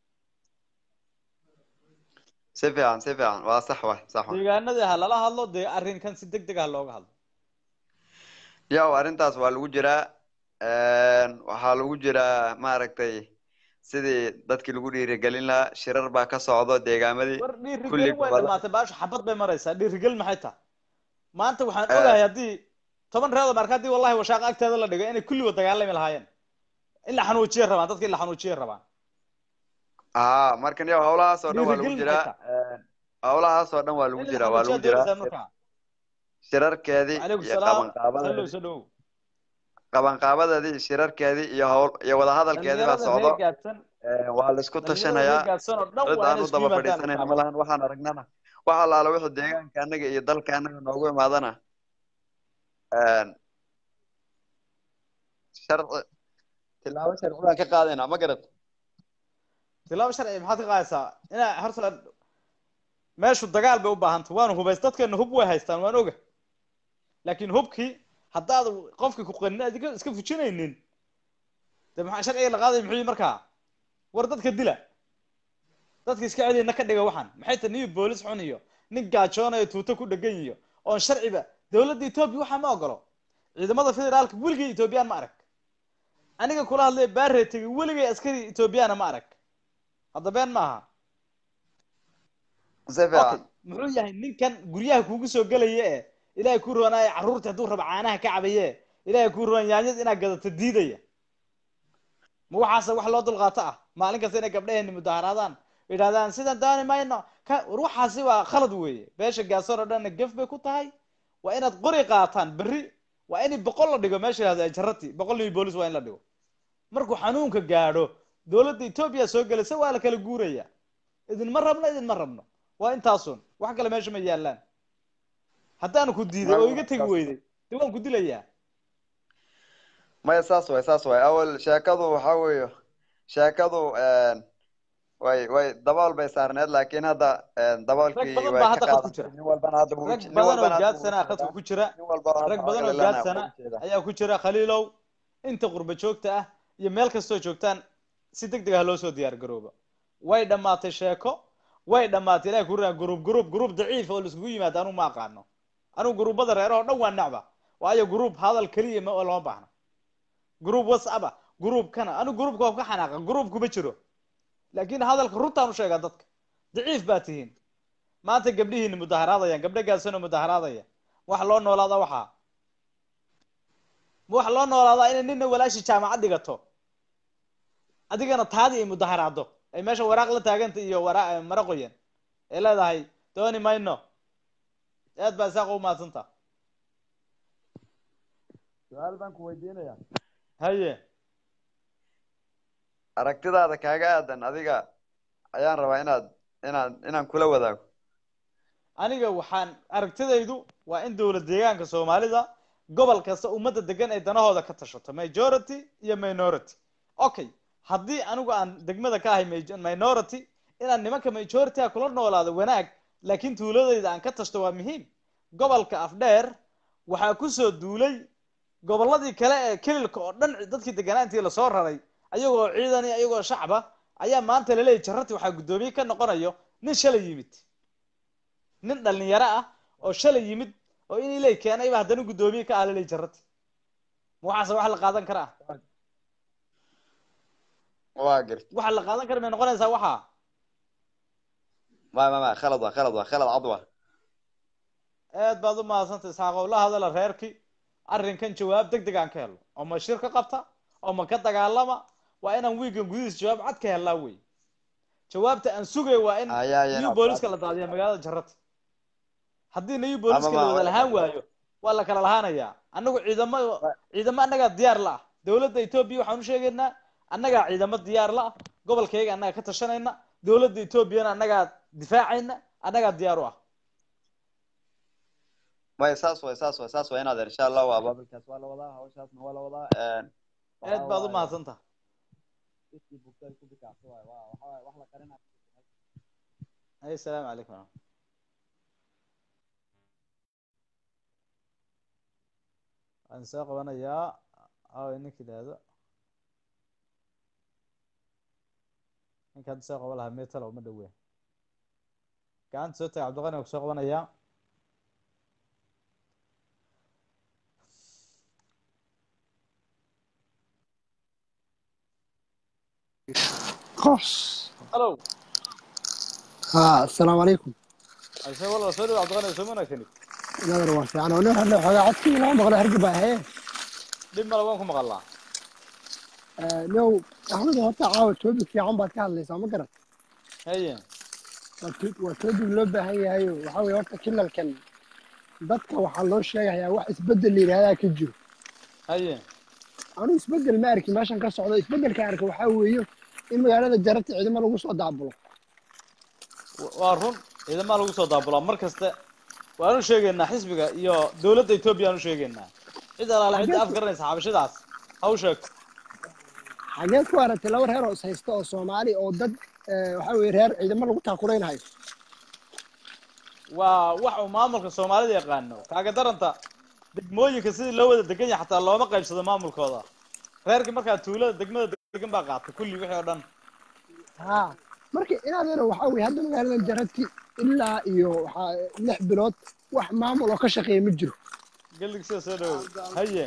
si fiican si fiican waa sax wa sax wa deegaanadii ha lala hadlo dee arrinkan si deg deg ah looga hadlo yow arrintaas waa lagu jiraa waxaa lagu jiraa maaragtay sidii dadkii lagu dhiirigelin lahaa shirar baa ka socdo deegaamadii war kulli dhiirigelin way gobolla dhamaatay baashu xabad bay maraysaa dhiirigelin maxay tahay maanta waxaan Eh. ogahay haddii toban reedo marka haddii wallahi washaaqa agteeda la dhigo inay kulligood dagaalami lahaayeen in la xanuujiyay rabaan dadka in la xanuujiyay rabaan haa markan yow howlahaas oo dhan waa lagu dhiirigelin jiraa maxay howlahaas oo dhan waa lagu in la jiraa waa lagu xanuujiyaa jiraa doonaysaa markaa shirarkeedii calaykum iyo salaam qabanqaabada hallow soo dhowow qabanqaabadeedii shirarkeedii iyo howl iyo wadahadalkeedii baa dhalinyarada socdo reer gaadsan waa la isku dhalinyarada reer tashanayaa gaadsan oo dhan cid waa aan inay u isku daba yimaadaan fadhiisanayna markaa ma lahan waxaan aragnana wax allaala wuxuu deegaanka annaga iyo dalka annaga noogu imaadana sharci tilaabo sharci baan ka qaadaynaa ma garat tilaabo sharci maxaad ka qaadaysaa inaa horta meeshu dagaal bay u baahantay waanu hubays dadkeena hub way haystaan waan oga laakiin hubkii haddaad qofki ku qanin aad iska iska fujinaynin de maxaa sharciga la qaaday muxuu yihi markaa war dadka dila dadka iska celiyna ka dhiga waxaan maxay tahay nin boolis xun iyo nin gaajoonayo tuuto ku dhegan iyo oon sharciba dowladda etoobiya waxaa ma ogolo ciidamada federaalka weligay etoobiyaan ma arag aniga kula hadlay baaree tegay weligay askari etoobiyaana ma arag hadda been maaha si okay fiican muxuu yahay ninkan guryaha kuugu soo gelaya ee ilaahay kuu roonaayo carruurta hadduu rabo caanaha ka cabaye ilaahay kuu roon yaanyada inaad gadato diidaya ma waxaase wax loo dulqaato ah maalin kasta inay gabdhaheeni mudaharaadaan yidhahdaan sidan dooni mayno ka war waxaasi waa khalad weeye beesha gaasoor oo dhanna gef bay ku tahay waa inaad qori qaataan berri waa in boqol la dhigo meesha yidhahdo jarati boqol nin boolis waa in la dhigo markuu xanuunka gaadho dowladda etoobiya soo gelaysa waa la kala guuraya idinma rabno idinma rabno waa intaasun wax kale meesha ma yaallaan haddaanu ku diiday oo iga tegi weyday dee waan ku dilayaa maya saas way saas way awal sheekadu waxa weeye sheekadu way way dabool bay saarneed laakiin hadda rag daboolkii badan way baa ka hadda khadku qaadatay jira nin walbana hadda wuu rag nin badan oo walbana hadda wuu gaadsana khadka jeedaa ku jira nin walba hadda rag badan oo waxaa galana gaadsana wuu jeedaa ayaa ku jira khaliilow inta qurba joogta ah iyo meel kastoo joogtaan si deg deg ah loo soo diyaar garooba way dhammaatay sheeko way dhammaatay ilahay ku raa gruub gruub gruub daciif oo laiskugu yimaado anigu ma aqaano anigu gruubada reeraha oo dhan waa necba waayo gruub hadal keliya ma lama baahna gruub whatsapp ah gruub kana anigu gruubka waa ka xanaaqa gruub kuma jiro laakiin hadalka runtaan u sheegaa dadka daciif baa tihiin maanta gabdhihiina mudaharaadayaan gabdho gaadsanoo mudaharaadaya wax loo noolaada waxaa ma wax loo noolaadaa inay nina walaashi jaamacad dhigato adigana taadii ay mudaharaado ay meesha waraaq la taaganta iyo wara mara qoyan ay leedahay dooni mayno aad baa isaaq u mahadsanta su-aal baan ku weydiinayaa haye aragtidaada kaaga aadan adiga ayaan rabaa inaad inaan inaan kula wadaago aniga waxaan aragtidaydu waa in dowlad deegaanka soomaalida gobol kasta ummadda degan ay danahooda ka tashato majority iyo minority okay haddii anigu aan degmada ka ahay maj- minority inaan nimanka majority-a kula noolaado wanaag laakiin tuuladayda aan ka tashto waa muhiim gobolka afdheer waxaa kusoo duulay gobolladii kale ee kelilka oo dhan dadkii deganaantii lasoo raray ayagoo ciidan iyo ayagoo shacba ayaa maanta laleeyahy jarati waxaa guddoomiye ka noqonayo nin shalay yimid nin dhalinyaro ah oo shalay yimid oo in ilay keenayba haddana guddoomiye ka ah laleeyahy jarati ma waxaase wax la qaadan karaa waa garta waxa la qaadan kara may noqonaysaa waxaa ma ma ma khalad waa khalad waa khalad cad waa aad baad u mahadsantay isxaaq oo la hadala reerkii arrinkan jawaab deg deg aan ka helno oo ma shir ka qabta oo ma ka dagaalama waa inaan wiigan gudihiis jawaab cad ka helnaa wey jawaabta aan sugay waa in Ayaa, ayaa, new booliska la daadiya magaalada jarrata haddii new booliska Ama la ma- wada lahaan waayo waa la kala lahaanayaa annagu ciidamo ciidamo annagaa diyaar la ah dowladda etoobiya waxaan u sheegaynaa annagaa ciidamo diyaar la ah gobolkayga annagaa ka tashanayna dowladda etoobiyana annagaa difaacayna annagaa diyaar u ah maya saas way saas way saas way inaad insha allah waa baabilkaas waa la wadaa hawshaasna waa la wadaa aad waxaa baad u waaye, mahadsantaha dadkii bugtay ku bikacsa waaye waa waxa waaye wax la qarinaa ay asalaamu calaykum waraxmat waxaan soo qabanayaa aw ninka idhaahdo ninka hadda soo qaban lahaa metal uma dhoween gacanta soo taga cabdiqani waa ku soo qabanayaa قص hallow ها السلام عليكم ase walba soo dhawo cabdiqani soo wanaagsanid نظر واسع انا ونحن لو حاجه عدتي لا مغلى هرقب هي dhib male waan ku maqalnaa لو احمد هو تعاود توبي في عم بعد كان ليس ما قرأت haye وتوبي لو بهي هي وحاول horta kilalkan dadka waxaa loo sheegayaa wax isbedel la yidhahdaa ka jiro haye anuu isbedel ma arki meeshan ka socdo isbedelka arka waxaa weeye in magaalada jarabta ciidamo lagu soo daabulo waa run ciidamaa lagu soo daabulaa mar kasta waanu sheegaynaa xisbiga iyo dowladda etoobiya aanu sheegaynaa cid alaala cidda af garanaysa xabashadaas ha u sheegto xageed ku aragtay laba reer oo is haysta oo soomaali oo dad eh, waxaa weeye reer ciidamo lagu taakuraynayo waa wax uu maamulka soomaalida yaqaano kaaga daranta degmooyinka sidii loo wada degan yahay xataa looma qaybsado maamulkooda reerkii markaa tuulada degmada degan baa qaatay kulli wixii oo dhan ها marka inaad yaro waxaa weeye hadda magaaladan jarati ilaa iyo waxaa lix bilood wax maamul oo ka shaqeeya ma jiro gellig sida soo dhawow haye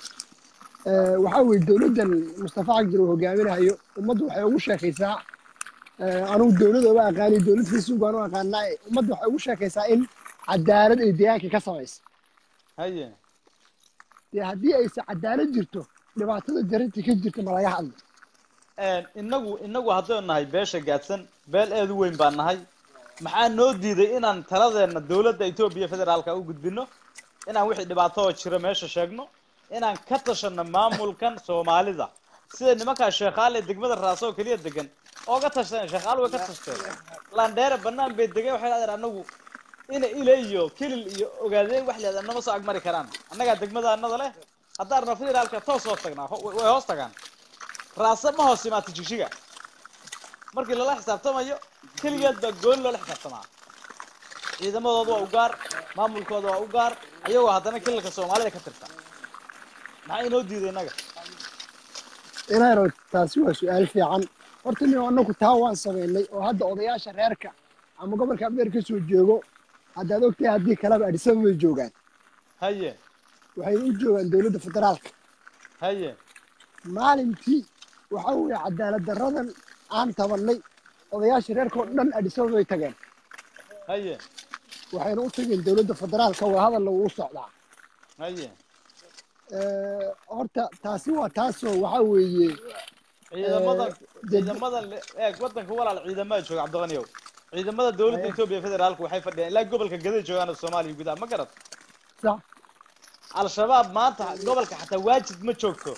Eh, waxaa weeye dowladdan mustafa cagdir uu hogaaminayo ummaddu waxay ugu sheekaysaa eh, anugu dowlad uma aqaani dowlad facebook aan u aqaanaa ummaddu waxay ugu sheekaysaa in cadaalad ay deegaanka ka samaysa haye dee haddii aysan cadaalad jirto dhibaatada jarati ka jirta ma laga hadlo inagu inagu haddaynu nahay beesha gaadsan beel eed u weyn baan nahay maxaa noo diiday inaan taladeena dowladda etoobiya federaalka u gudbino inaan wixii dhibaato oo jira meesha sheegno inaan ka tashano maamulkan soomaalida sida nimankaa sheekhaale degmada raaso oo keliya degan ooga tashteen sheekhaal way ka tashteen landheere banaan bay degan waxay dhahdeen anagu ina ile iyo kilil iyo ogaadeen wax leedahay nama soo agmari karaan annagaa degmada annada leh haddaan rabno federaalka toos hoos tagnaa ho- way hoos tagaan raase ma hoos imaata jigjiga markii lala xisaabtamayo keligeed baa gooni loola xisaabtamaa ciidamadooda waa u gaar maamulkooda waa u gaar ayagoo haddana kilalka soomaalida ka tirta maxaa inoo diiday innaga inaaro taasi waa su-aal fiican horta nin annagu taa waan samaynay oo hadda odayaasha reerka ama gobolka abeer ka soo joogo haddaad ogtahay haddii kaleba adhisaba bay joogaan haye waxay u joogaan dowladda federaalka haye maalintii waxaa weeye cadaalad darradan aan tabannay odayaasha reerka oo dhan adhisaba bay tageen haye waxayna u tageen dowladda federaalka waa hadalla uu socdaa haye Eh, horta taasi waa taasoo waxaa weeye ciidamadan Eh, dad- ciidamadan le- eeg wadanka walaal ciidamada jooga cabdiqaniyow ciidamada dowladda Haye. etoobiya federaalka waxay fadhiyaan ilaa gobolka gaday joogaan soomaaliya gudaha ma garad sax al-shabaab maanta gobolka xataa waajid ma joogto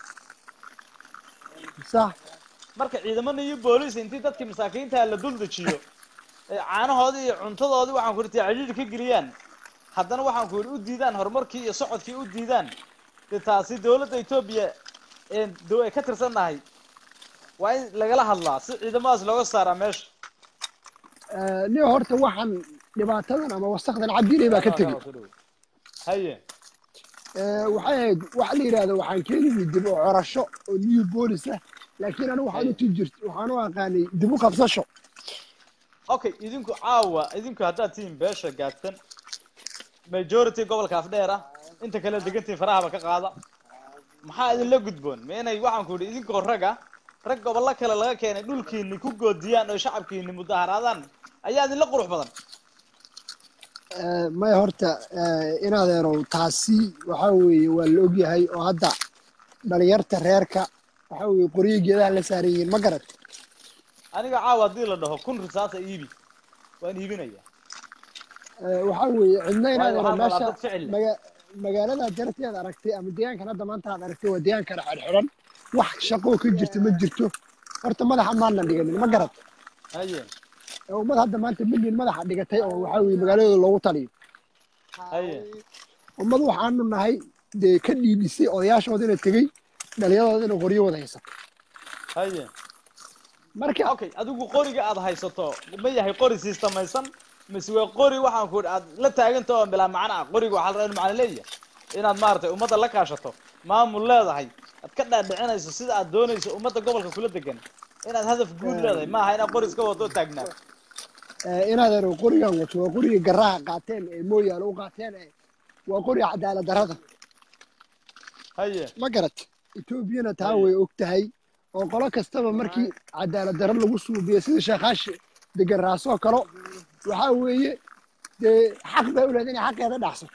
sax marka ciidamada iyo booliis intii dadkii masaakiinta la dul dejiyo ee caanahoodii iyo cuntadoodii waxaan ku irtay cidhiidhi ka geliyaan haddana waxaan ku yidhi u diidaan horumarkii iyo socodkii u diidaan dee taasi dowladda etoobiya ee do- ay ka tirsannahay waa in lagala hadlaa si ciidamadaas looga saaraa meesha Eh, nin horta waxaan dhibaatadan ama wasakdan cabdiilay baa ka tegey haye Eh, waxay ahayd waxa la yidhahdo waxaan keenigi dib u corasho oo new boolis ah laakiin anigu waxaan u tii jirt waxaan u aqaanay dib u qabsasho okay idinku caawa idinku haddaad tihiin beesha gaadsan majority gobolka afdheer ah inta kale degantiin farahaba ka qaada maxaa idinla gudboon ma inay waxaan ku yidhi idinkoo rag ah rag gobollo kale laga keenay dhulkiini ku goodiyaan oo shacabkiini mudaharaadaan ayaa idinla qurux badan Eh, maya horta eh, in adeerow taasi waxaa weeye waa la ogyahay oo hadda dhalinyarta reerka waxaa weeye qoryo geedaha la saaran yihiin ma garat aniga caawa haddii la dhaho kun risaasa iibi waan iibinaya Eh, waxaa weeye cidna in Waayo adeero waxaa meesha dad ficil leh. maga- magaalada jarteed aragtay ama deegaankan hadda maanta aad aragtay waa deegaan kale xidhxidhan wax shaqoo ka jirta ma jirto horta madaxa maana dhiganin ma garat haye ee ummad hadda maanta milyan madaxa dhigatay oo waxaa weeye magaaladooda loogu taliyo haye ummad waxaanu nahay dee ka dhiidhisay odayaashooda ina tegey dhalinyadooda ina qoryo wada haysato haye marka okay adigu qoriga aad haysato ma yahay qori sistamaysan mise waa qori waxaan ku aad la taaganta oo bilaa macno ah qoriga waxaa la rabaa inuu macno leeyahay inaad maaragtay ummadda la kaashato maamul leedahay aad ka dhaadhicinayso sida aad doonayso ummadda gobolka kula degan inaad hadaf guud leedahay maaha inaad qori iska wado taagnaa eh, in adeero qorigan wato waa qoriga garaha qaateen ee mooyaale u qaateen ee waa qoriga cadaalad darrada haye ma garat etoobiyana taa way og tahay oo qolo kastaba markii cadaalad darro lagu suubiyo sida sheekaashi degan raasoo kalo waxaa weeye dee xaq bay u leedahay inay xaqeeda dhacsato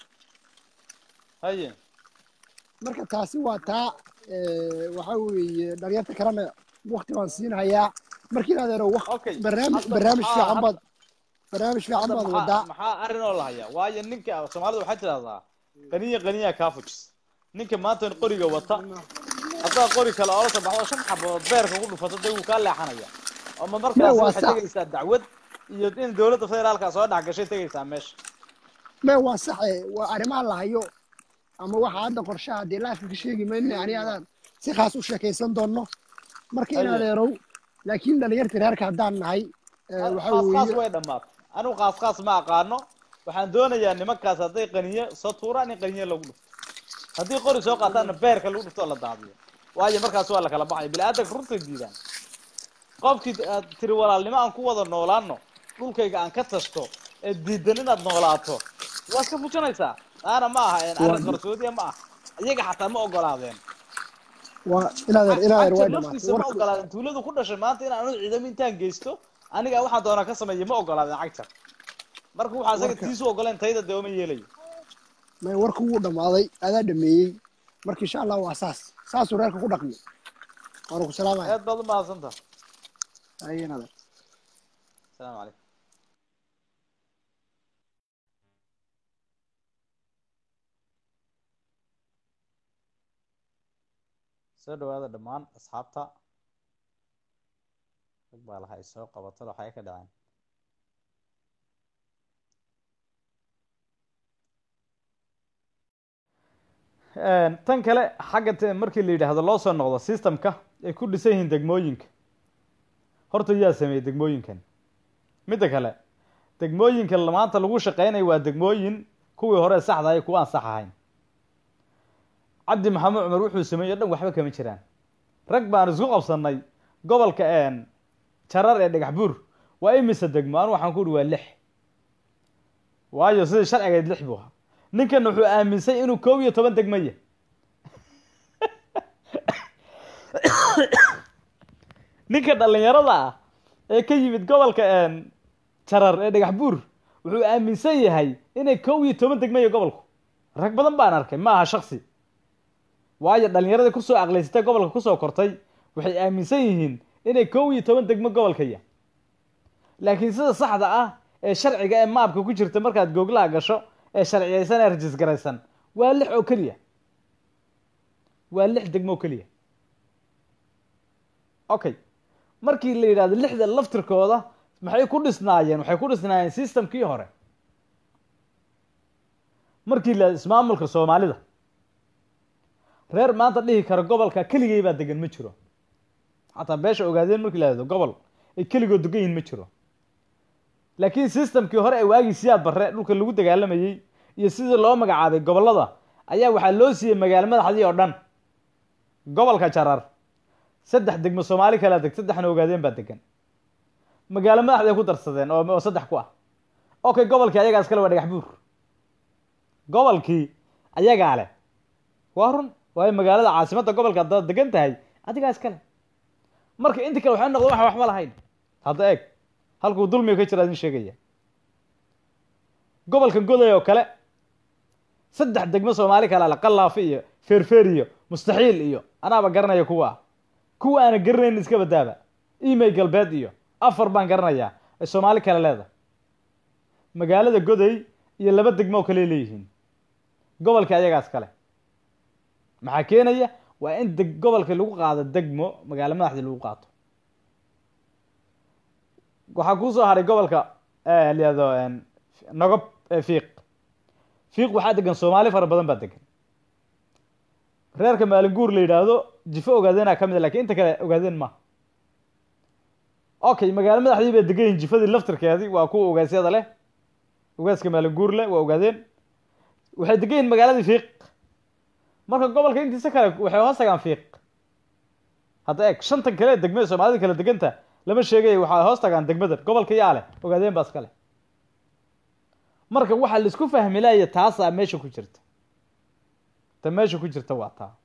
haye marka taasi waa taa eh, waxaa weeye dhalinyarta kalena wakti baan siinhayaa markii adeero waq Okay. barnaamij Hadda barnaamij maxaa- fiican hadda- baad barnaamij fiican hadda baad maxaa wadaa maxaa arrin oo la hayaa waayo ninka soomaalida waxay tidahdaa qaniya qaniya kaa fujis ninka maanta qoriga wata haddaad qori kale oola soo baxdo shan xabood beerka ku dhufato dee wuu kaa leexanaya ama markaas waa waxay sax. tegaysaa dacwad iyo in dowladda federaalka soo dhex gashay tegaysaa meesha me waa saxe waa arrimaha la hayo ama waxaa hadda qorshaha dee laafka ka sheegi mayno ani adaan si khaas u sheekaysan doonno marka in Haye. adeerow laakiin dhalinyarta reerka haddaan nahay eh, waxaa khaas khaas weeye way dhammaatay anigu khaas khaas ma aqaano waxaan doonayaa nimankaas hadday qaniye soo tuuraan in qaniye lagu dhufto haddii qori soo qaataanna beerka lagu dhufto oo la daadiyo waayo markaas waa la kala baxaya bini-aadanka runtay diidaan qofkii aad tiri walaalnimo aan ku wada noolaano dhulkayga aan ka tashto ee diidan inaad noolaato waa iska fujinaysaa taana ma aha een arrin qarsoodiya ma aha iyaga xataa ma ogolaadeen waa in adeer in adeer way Actor dhamaatay naftiisa ma warku ogolaadeen tuuladu ku dhashay maanta inaan anu ciidamo intaan geysto aniga waxaan doonaa ka sameeya ma ogolaadeen cagtar marka waxaa isaga Warka- tiisu ogoleen tayda dee uma yeelayo me warku wuu dhammaaday adaa dhameeyey marka insha allah waa saas saasuu reerka ku dhaqmi waana ku salaamaya aad baad u mahadsantaha haye in adeer asalaamu calaykum soo dhawaada dhammaan asxaabta rag baa laha ay soo qabato waxay ka dhaceen tan kale xagga te- markii la yidhaahdo loo soo noqdo systemka ay ku dhisan yihiin degmooyinka horta yaa sameeyey degmooyinkan midda kale degmooyinka maanta lagu shaqeynayo waa degmooyin kuwii hore saxda ay kuwa aan sax ahayn cabdi maxamed cumar wuxuu sameeyey o dhan waxba kama jiraan rag baan isku qabsanay gobolka jarar ee dhagax buur waa imise degmo anu waxaan ku uhi waa lix waayo sidii sharcigeed lix buu ahaa ninkan wuxuu aaminsan inuu koob iyo toban degmo yahay ninka dhalinyarada ah ee ka yimid gobolka jarar ee dhagax buur wuxuu aaminsan yahay inay koob iyo toban degmo yahay gobolku rag badan baan arkay ma aha shaksi waayo dhalinyaradii kusoo aqlaysatay gobolka kusoo kortay waxay aaminsan yihiin inay koob iyo toban degmo gobolka yahay laakiin sida saxda ah ee sharciga ee maabka ku jirta markaad googlaha gasho ee sharciyaysan ee rajis garaysan waa lix oo keliya waa lix degmo oo keliya okay markii la yidhahdo lixda laftirkooda maxay ku dhisnaayeen waxay ku dhisnaayeen systemkii hore markii la ismaamulka soomaalida reer maanta dhihi kara gobolka keligay baa degan ma jiro xataa beesha ogaadeen markii la yidhahdo gobol ay keligood degan yihin ma jiro laakiin systemkii hore ee waagii siyaad barre dhulka lagu dagaalamayey iyo sidii loo magacaabay gobollada ayaa waxaa loo siiyey magaalo madaxdii oo dhan gobolka jarar saddex degmo soomaali kalea deg saddexna ogaadeen baa degan magaalo madaxday ku darsadeen oo oo saddex ku ah okay gobolkii ayagaa iskale waa dhagax buur gobolkii ayagaa leh waa run waayo magaalada caasimadda gobolka haddaad degan tahay adigaa iskale marka inta kale waxay noqdeen waxa waxba lahayn hadda eeg halkuu dulmiga ka jira idin sheegaya gobolkan goday oo kale saddex degmo soomaali kale ale qallaafi iyo feerfeer iyo mustaxiil iyo anaaba garanaya kuwa kuwa aana garanayn iska badaaba email galbeed iyo afar baan garanayaa ay soomaali kale leedahay magaalada goday iyo laba degmo oo kale leeyihiin gobolka ayagaas kale maxaa keenaya waa in deg gobolka lagu qaado degmo magaalo madaxdii lagu qaato waxaa kusoo haray gobolka layado nogob fiiq fiiq waxaa degan soomaali fara badan baa degan reerka maalinguur la yidhaahdo jifo ogaadeenaa ka mid a lakin inta kale ogaadeen ma okay magaalo madaxdii bay degan yihin jifadii laftirkeedii waa kuwa ogaasyada leh ogaaska maalinguur leh waa ogaadeen waxay degan yihin magaaladii fiiq marka gobolka intiisa kale waxay hoos tagaan fiiq hadda eeg shantan kale degmada soomaalida kala deganta lama sheegaya waxay hoos tagaan degmadan gobolka yaa leh ogaadeen baa iska leh marka waxaa la isku fahmi laaya taasaa meesha ku jirta ta meesha ku jirta waa taa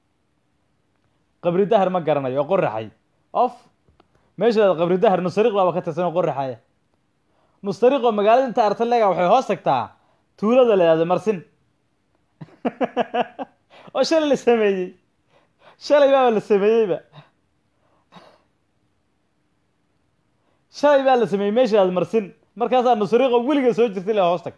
qabri dahar ma garanayo oo qoraxay of meesha qabri dahar nusariq baaba ka tirsan oo qoraxaya nusariq oo magaalada inta artalega waxay hoos tagtaa tuulada la yihahdo marsin oo shalay la sameeyey shalay baaba la sameeyeyba shalay baa la sameeyey meesha yihahdo marsin markaasaa nusriqo weliga soo jirtay la hoos tag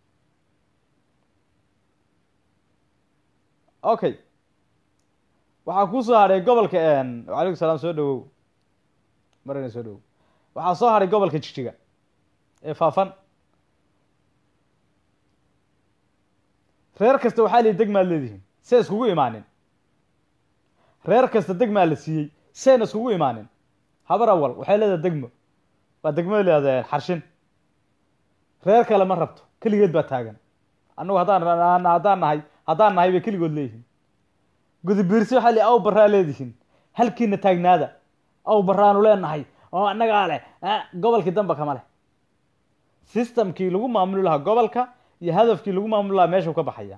okay waxaa kusoo hadhay gobolka wacalaykum salaam soo dhawow marina soo dhawow waxaa soo hadhay gobolka jigjiga ee faafan reer kasta waxaa lihi degmaad leedihiin see iskugu imaanin reer kasta degmaa la siiyey seena iskugu imaanin habar awal waxay leedahay degmo waa degmada leedahay xarshin reer kale ma rabto keligeed baa taagan annagu haddaan haddaan nahay haddaan nahay bay keligood leeyihiin gudubiirsi waxaa li aw baraa leedihiin halkiina taagnaada aw baraanu leenahay oo annagaa leh gobolkii damba kama leh systemkii lagu maamuli lahaa gobolka iyo hadafkii lagu maamuli lahaa meeshuu ka baxaya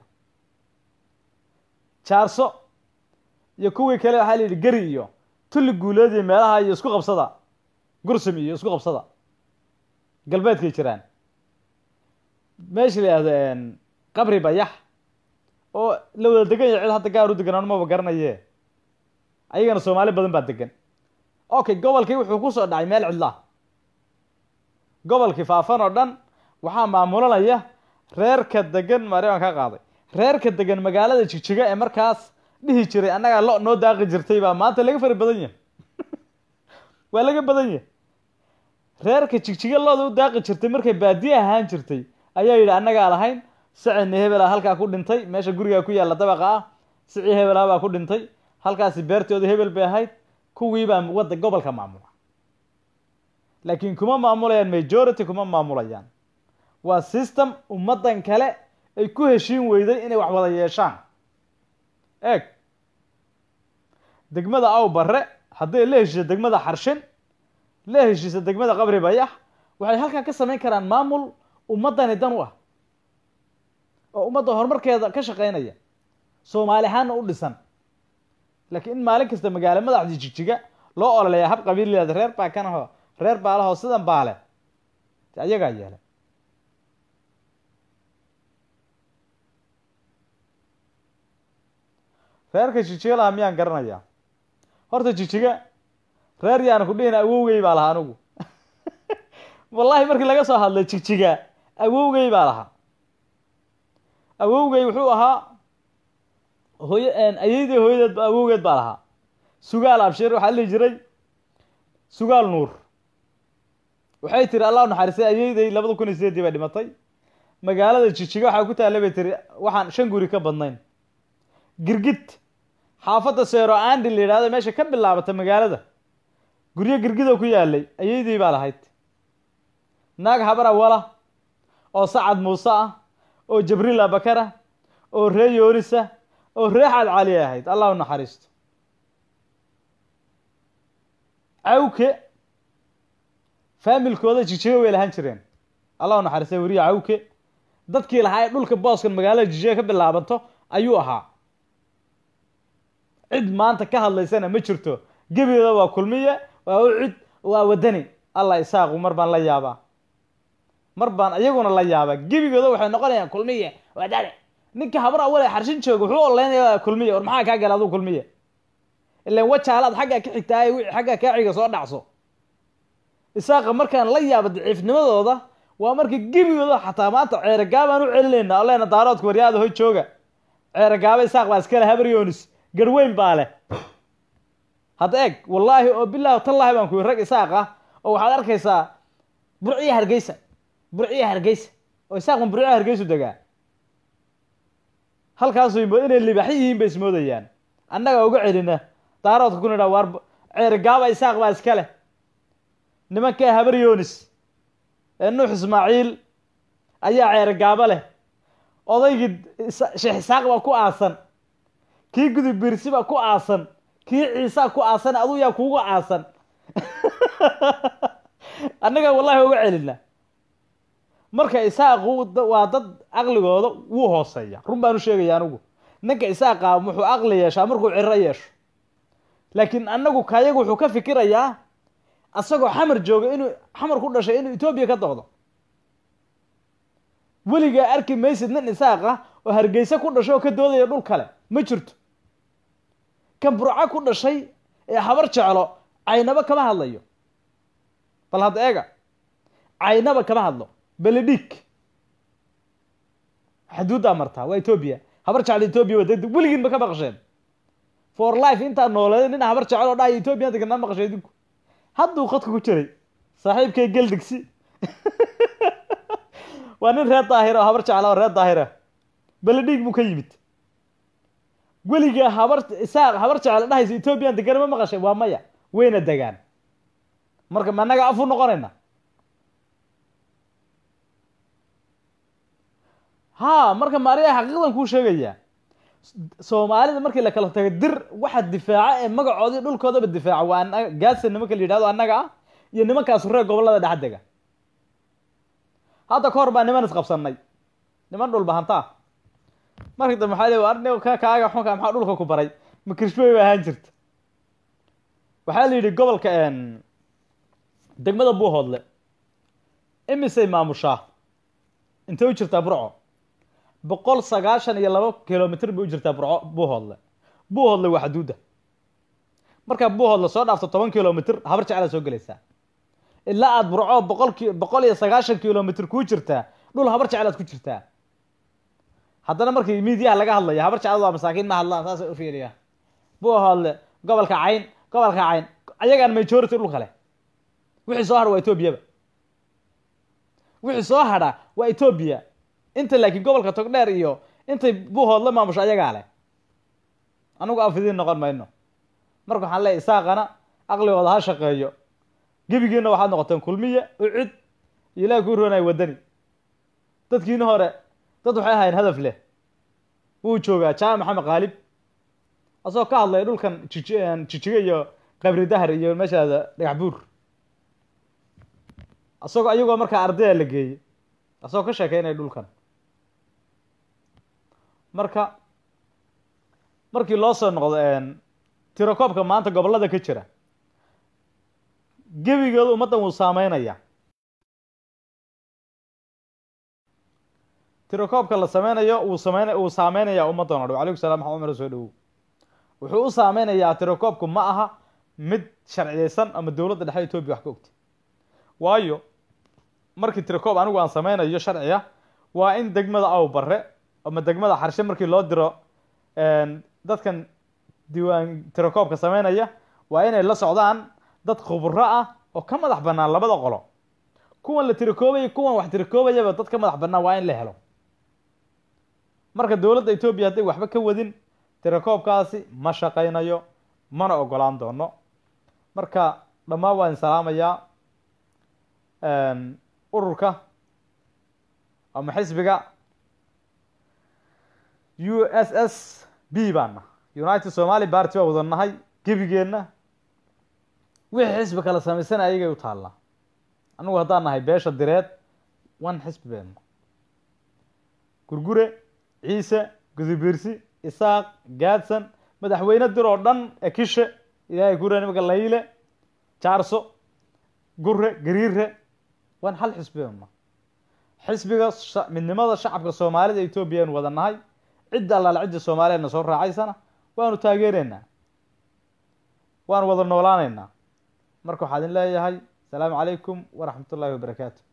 jaarso iyo kuwii kale waxaa la yidhi geri iyo tulli guuleed iyo meelaha iyo isku qabsada gursum iyo isku qabsada galbeedkay jiraan meesha la yihahdo qabri bayax oo la wada degan yahay cid hadda gaar u degan anumaba garanaye ayagana soomaali badan baa degan okay gobolkii wuxuu kusoo dhacay meel cidlaa gobolkii faafan oo dhan waxaa maamulanaya reerka degan maariban ka qaaday reerka degan magaalada jigjiga ee markaas dhihi jiray annagaa lo noo daaqi jirtay baa maanta laga fari badan yahay waa laga badan yahay reerka jigjiga looda u daaqi jirtay markay baadiye ahaan jirtay ayaa yidhi annagaa lahayn sacini hebela halkaa ku dhintay meesha gurigaa ku yaalla dabaqa ah sicii hebelaa baa ku dhintay halkaasi beertooda hebel bay ahayd kuwii baa wadda gobolka maamula laakiin kuma maamulayaan majority kuma maamulayaan waa system ummaddan kale ay ku heshiin weyday inay wax wada yeeshaan eeg degmada aw barre hadday la heshiiso degmada xarshin la heshiisa degmada qabri bayax waxay halkaa ka samayn karaan maamul ummaddani dan u ah oo ummadda horumarkeeda ka shaqeynaya soomaali ahaanna u dhisan laakiin in maalin kasta magaalo madaxdii jigjiga loo ololeeya hab qabiil leeda reer baa kanaho reer baalahoo sidan baale de ayagaa yeelay reerka jijiga lahaa miyaan garanayaa horta jijiga reer yaana ku dhihin awowgey baa lahaa anigu wallahi markii laga soo hadlay jigjiga awowgey baa lahaa awowgey wuxuu ahaa hooy ayeydey hooyadeed awowgeed baa lahaa sugaal abshir waxaa lihi jiray sugaal nuur waxay tiri allah naxariistay ayeydey labada kun iyo sideedii bay dhimatay magaalada jijiga waxaa ku taalla bay tiri waxaan shan guri ka badnayn girgid xaafadda seero andi la yidhahdo meesha ka bilaabata magaalada guryo girgidoo ku yaalay ayeydii baa lahayd naag habar awala oo sacad muuse ah oo jabriil abakar ah oo ree yoonis ah oo ree xaad cali ahayd allah u naxariisto cawke faamilkooda jijiga way lahaan jireen allah u naxariistay weriya cawke dadkii lahaa ee dhulka booskan magaalada jijiga ka bilaabanto ayuu ahaa cid maanta ka hadlaysana ma jirto gebigooda waa kulmiye waa ucid waa wadani allah isaaqu mar baan la yaabaa mar baan iyaguna la yaabaa gebigooda waxay noqonayaan kulmiye wadani ninka habar awal ee xarshin jooga wuxuu oleynaya kulmiye war maxaa kaa gala aduu kulmiye ilan wajaalaad xaggaa ka xigtaa wixii xaggaa kaa xiga soo dhacso isaaqa markaan la yaabo daciifnimadooda waa marka gebigooda xataa maanta ceerogaabaan u celinaynaa oo leena daaroodka waryaada hoy jooga ceerogaaba isaaq baa iskale habar yoonis garweyn baa leh hadda eeg wallaahi oo bilaahi tallaahi baan ku yiri rag isaaq ah oo waxaad arkaysaa burciya hargeysa burciya hargeysa oo isaaqan burciya hargeysu degaa halkaasu inay libaaxyo yihiin bay ismoodayaan annaga uga celina daaroodka ku nidhaa waar ceerogaaba isaaq baa iska leh nimankaa habar yoonis ee nuux ismaaciil ayaa ceerogaabo leh odaygii sheekh isaaq baa ku aasan kii gudub birsi baa ku aasan kii ciisaa ku aasan aduu yaa kuugu aasan annaga wallahi uga celina marka isaaqu waa dad caqligooda wuu hooseeya run baan u sheegaya anigu ninka isaaqa wuxuu caqli yeeshaa markuu ciro yeesho laakiin annagu kayaga wuxuu ka fikirayaa asagoo xamar jooga inuu xamar ku dhashay inuu etoobiya ka doqdo weligaa arki maysid nin isaaq ah oo hargeysa ku dhashay oo ka doodaya dhul kale ma jirto kan burco ku dhashay ee habar jeclo caynaba kama hadlayo bal hadda eega caynaba kama hadlo beledhig xuduuddaa martaa waa etoobiya habar jeclo etoobiya waa degdeg weligiin ma ka maqasheen for life intaa nooleeday nin habar jecel oo dhahaya etoobiya deganaa maqashay idinku hadduu khadka ku jiray saaxiibkay geldigsi waa nin reer daahira oo habar jecla oo reer daahira beledhig buu ka yimid weligaa habar isaaq habar jecel dhahaysa etoobiyan degan ma maqashay waa maya wayna degaan marka ma annaga afu noqonayna ha marka maariya xaqiiqdan kuu sheegaya soomaalida markii la kala tago dir waxa difaaca ee magacoodii dhulkoodaba difaaca waa anaga gaasa nimanka la yidhahdo annaga ah iyo nimankaas reer gobollada dhex dega hadda ka hor baa niman isqabsanay niman dhulba hantaa markii dambe waxaa le arni ka kaaga xunka maxaa dhulka ku baray ma kirishbey bay ahaan jirta waxaa la yidhi gobolka degmada buuhoodle imisay maamushaa intay u jirtaa burco boqol sagaashan iyo laba kilomitr bay u jirtaa burco buuhoodle buuhoodle waa xaduudda markaa buuhoodle soo dhaafto toban kilomitr habar jeclaa soo gelaysaa ilaa aada burco boqol ki boqol iyo sagaashan kilomitr kuu jirtaa dhul habar jeclaad ku jirtaa haddana markii miidiyaha laga hadlaya habar jeclad waa masaakiin ma hadlaan saasay u fiiriya buuhoodle gobolka cayn gobolka cayn ayagaan majority dhulka leh wixii soo hadha waa etoobiyaba wixii soo hadha waa etoobiya inta laakiin gobolka togdheer iyo intay buuhood la maamusho ayagaa leh anigu afidiin noqon mayno marka waxaan leeyahy isaaqana aqligooda ha shaqeeyo gebigiina waxaad noqoteen kulmiye ucid iyo ilahi kuu roonaya wadani dadkiina hore dad waxay ahayn hadaf leh wuu joogaa jaamac maxamed qaalib asagoo ka hadlaya dhulkan jiji jijiga iyo qabri dahar iyo meeshaada dhagax buur asagoo ayagoo markaa ardaya la geeyey asagoo ka sheekeynaya dhulkan marka markii loo soo noqdo tirokoobka maanta gobollada ka jira gebigooda ummaddan wuu saameynaya tirokoobka la sameynayo wuu sameyn wuu saameynaya ummaddan o dhan alaykum salam maxaa umar soo dhawow wuxuu u saameynayaa tirokoobku ma aha mid sharciyeysan ama dowladda dhexe etoobiya wax ka ogta waayo markii tirakoob anigu aan sameynayo sharciga waa in degmada aw bare ama degmada xarshe markii loo diro dadkan diiwaan tirakoobka sameynaya waa inay la socdaan dad khubro ah oo ka madax bannaan labada qolo kuwan la tirakoobaya kuwan wax tirakoobayaba dad ka madax bannaan waa in la helo marka dowladda etoobiya hadday waxba ka wadin tirakoobkaasi ma shaqaynayo mana ogolaan doono marka dhammaan waan salaamayaa ururka ama xisbiga u s s b baana united somaly party baa wada nahay gebigeenna wixii xisbi kala samaysana ayagay u taallaa anigu haddaan nahay beesha direed wan xisbi beeno gurgure ciise gudubiirsi isaaq gaadsan madaxweyne dir oo dhan ekishe ilaahay kura nimanka layle jaarso gure gariire waan hal xisbiyana xisbiga sha- midnimada shacabka soomaalida etoobiya aynu wada nahay cidda allaale cidda soomaaliyeedna soo raacaysana waanu taageeraynaa waanu wada noolaanaynaa marka waxaa idin leeyahay asalaamu calaykum waraxmat ullaahi wabarakaatu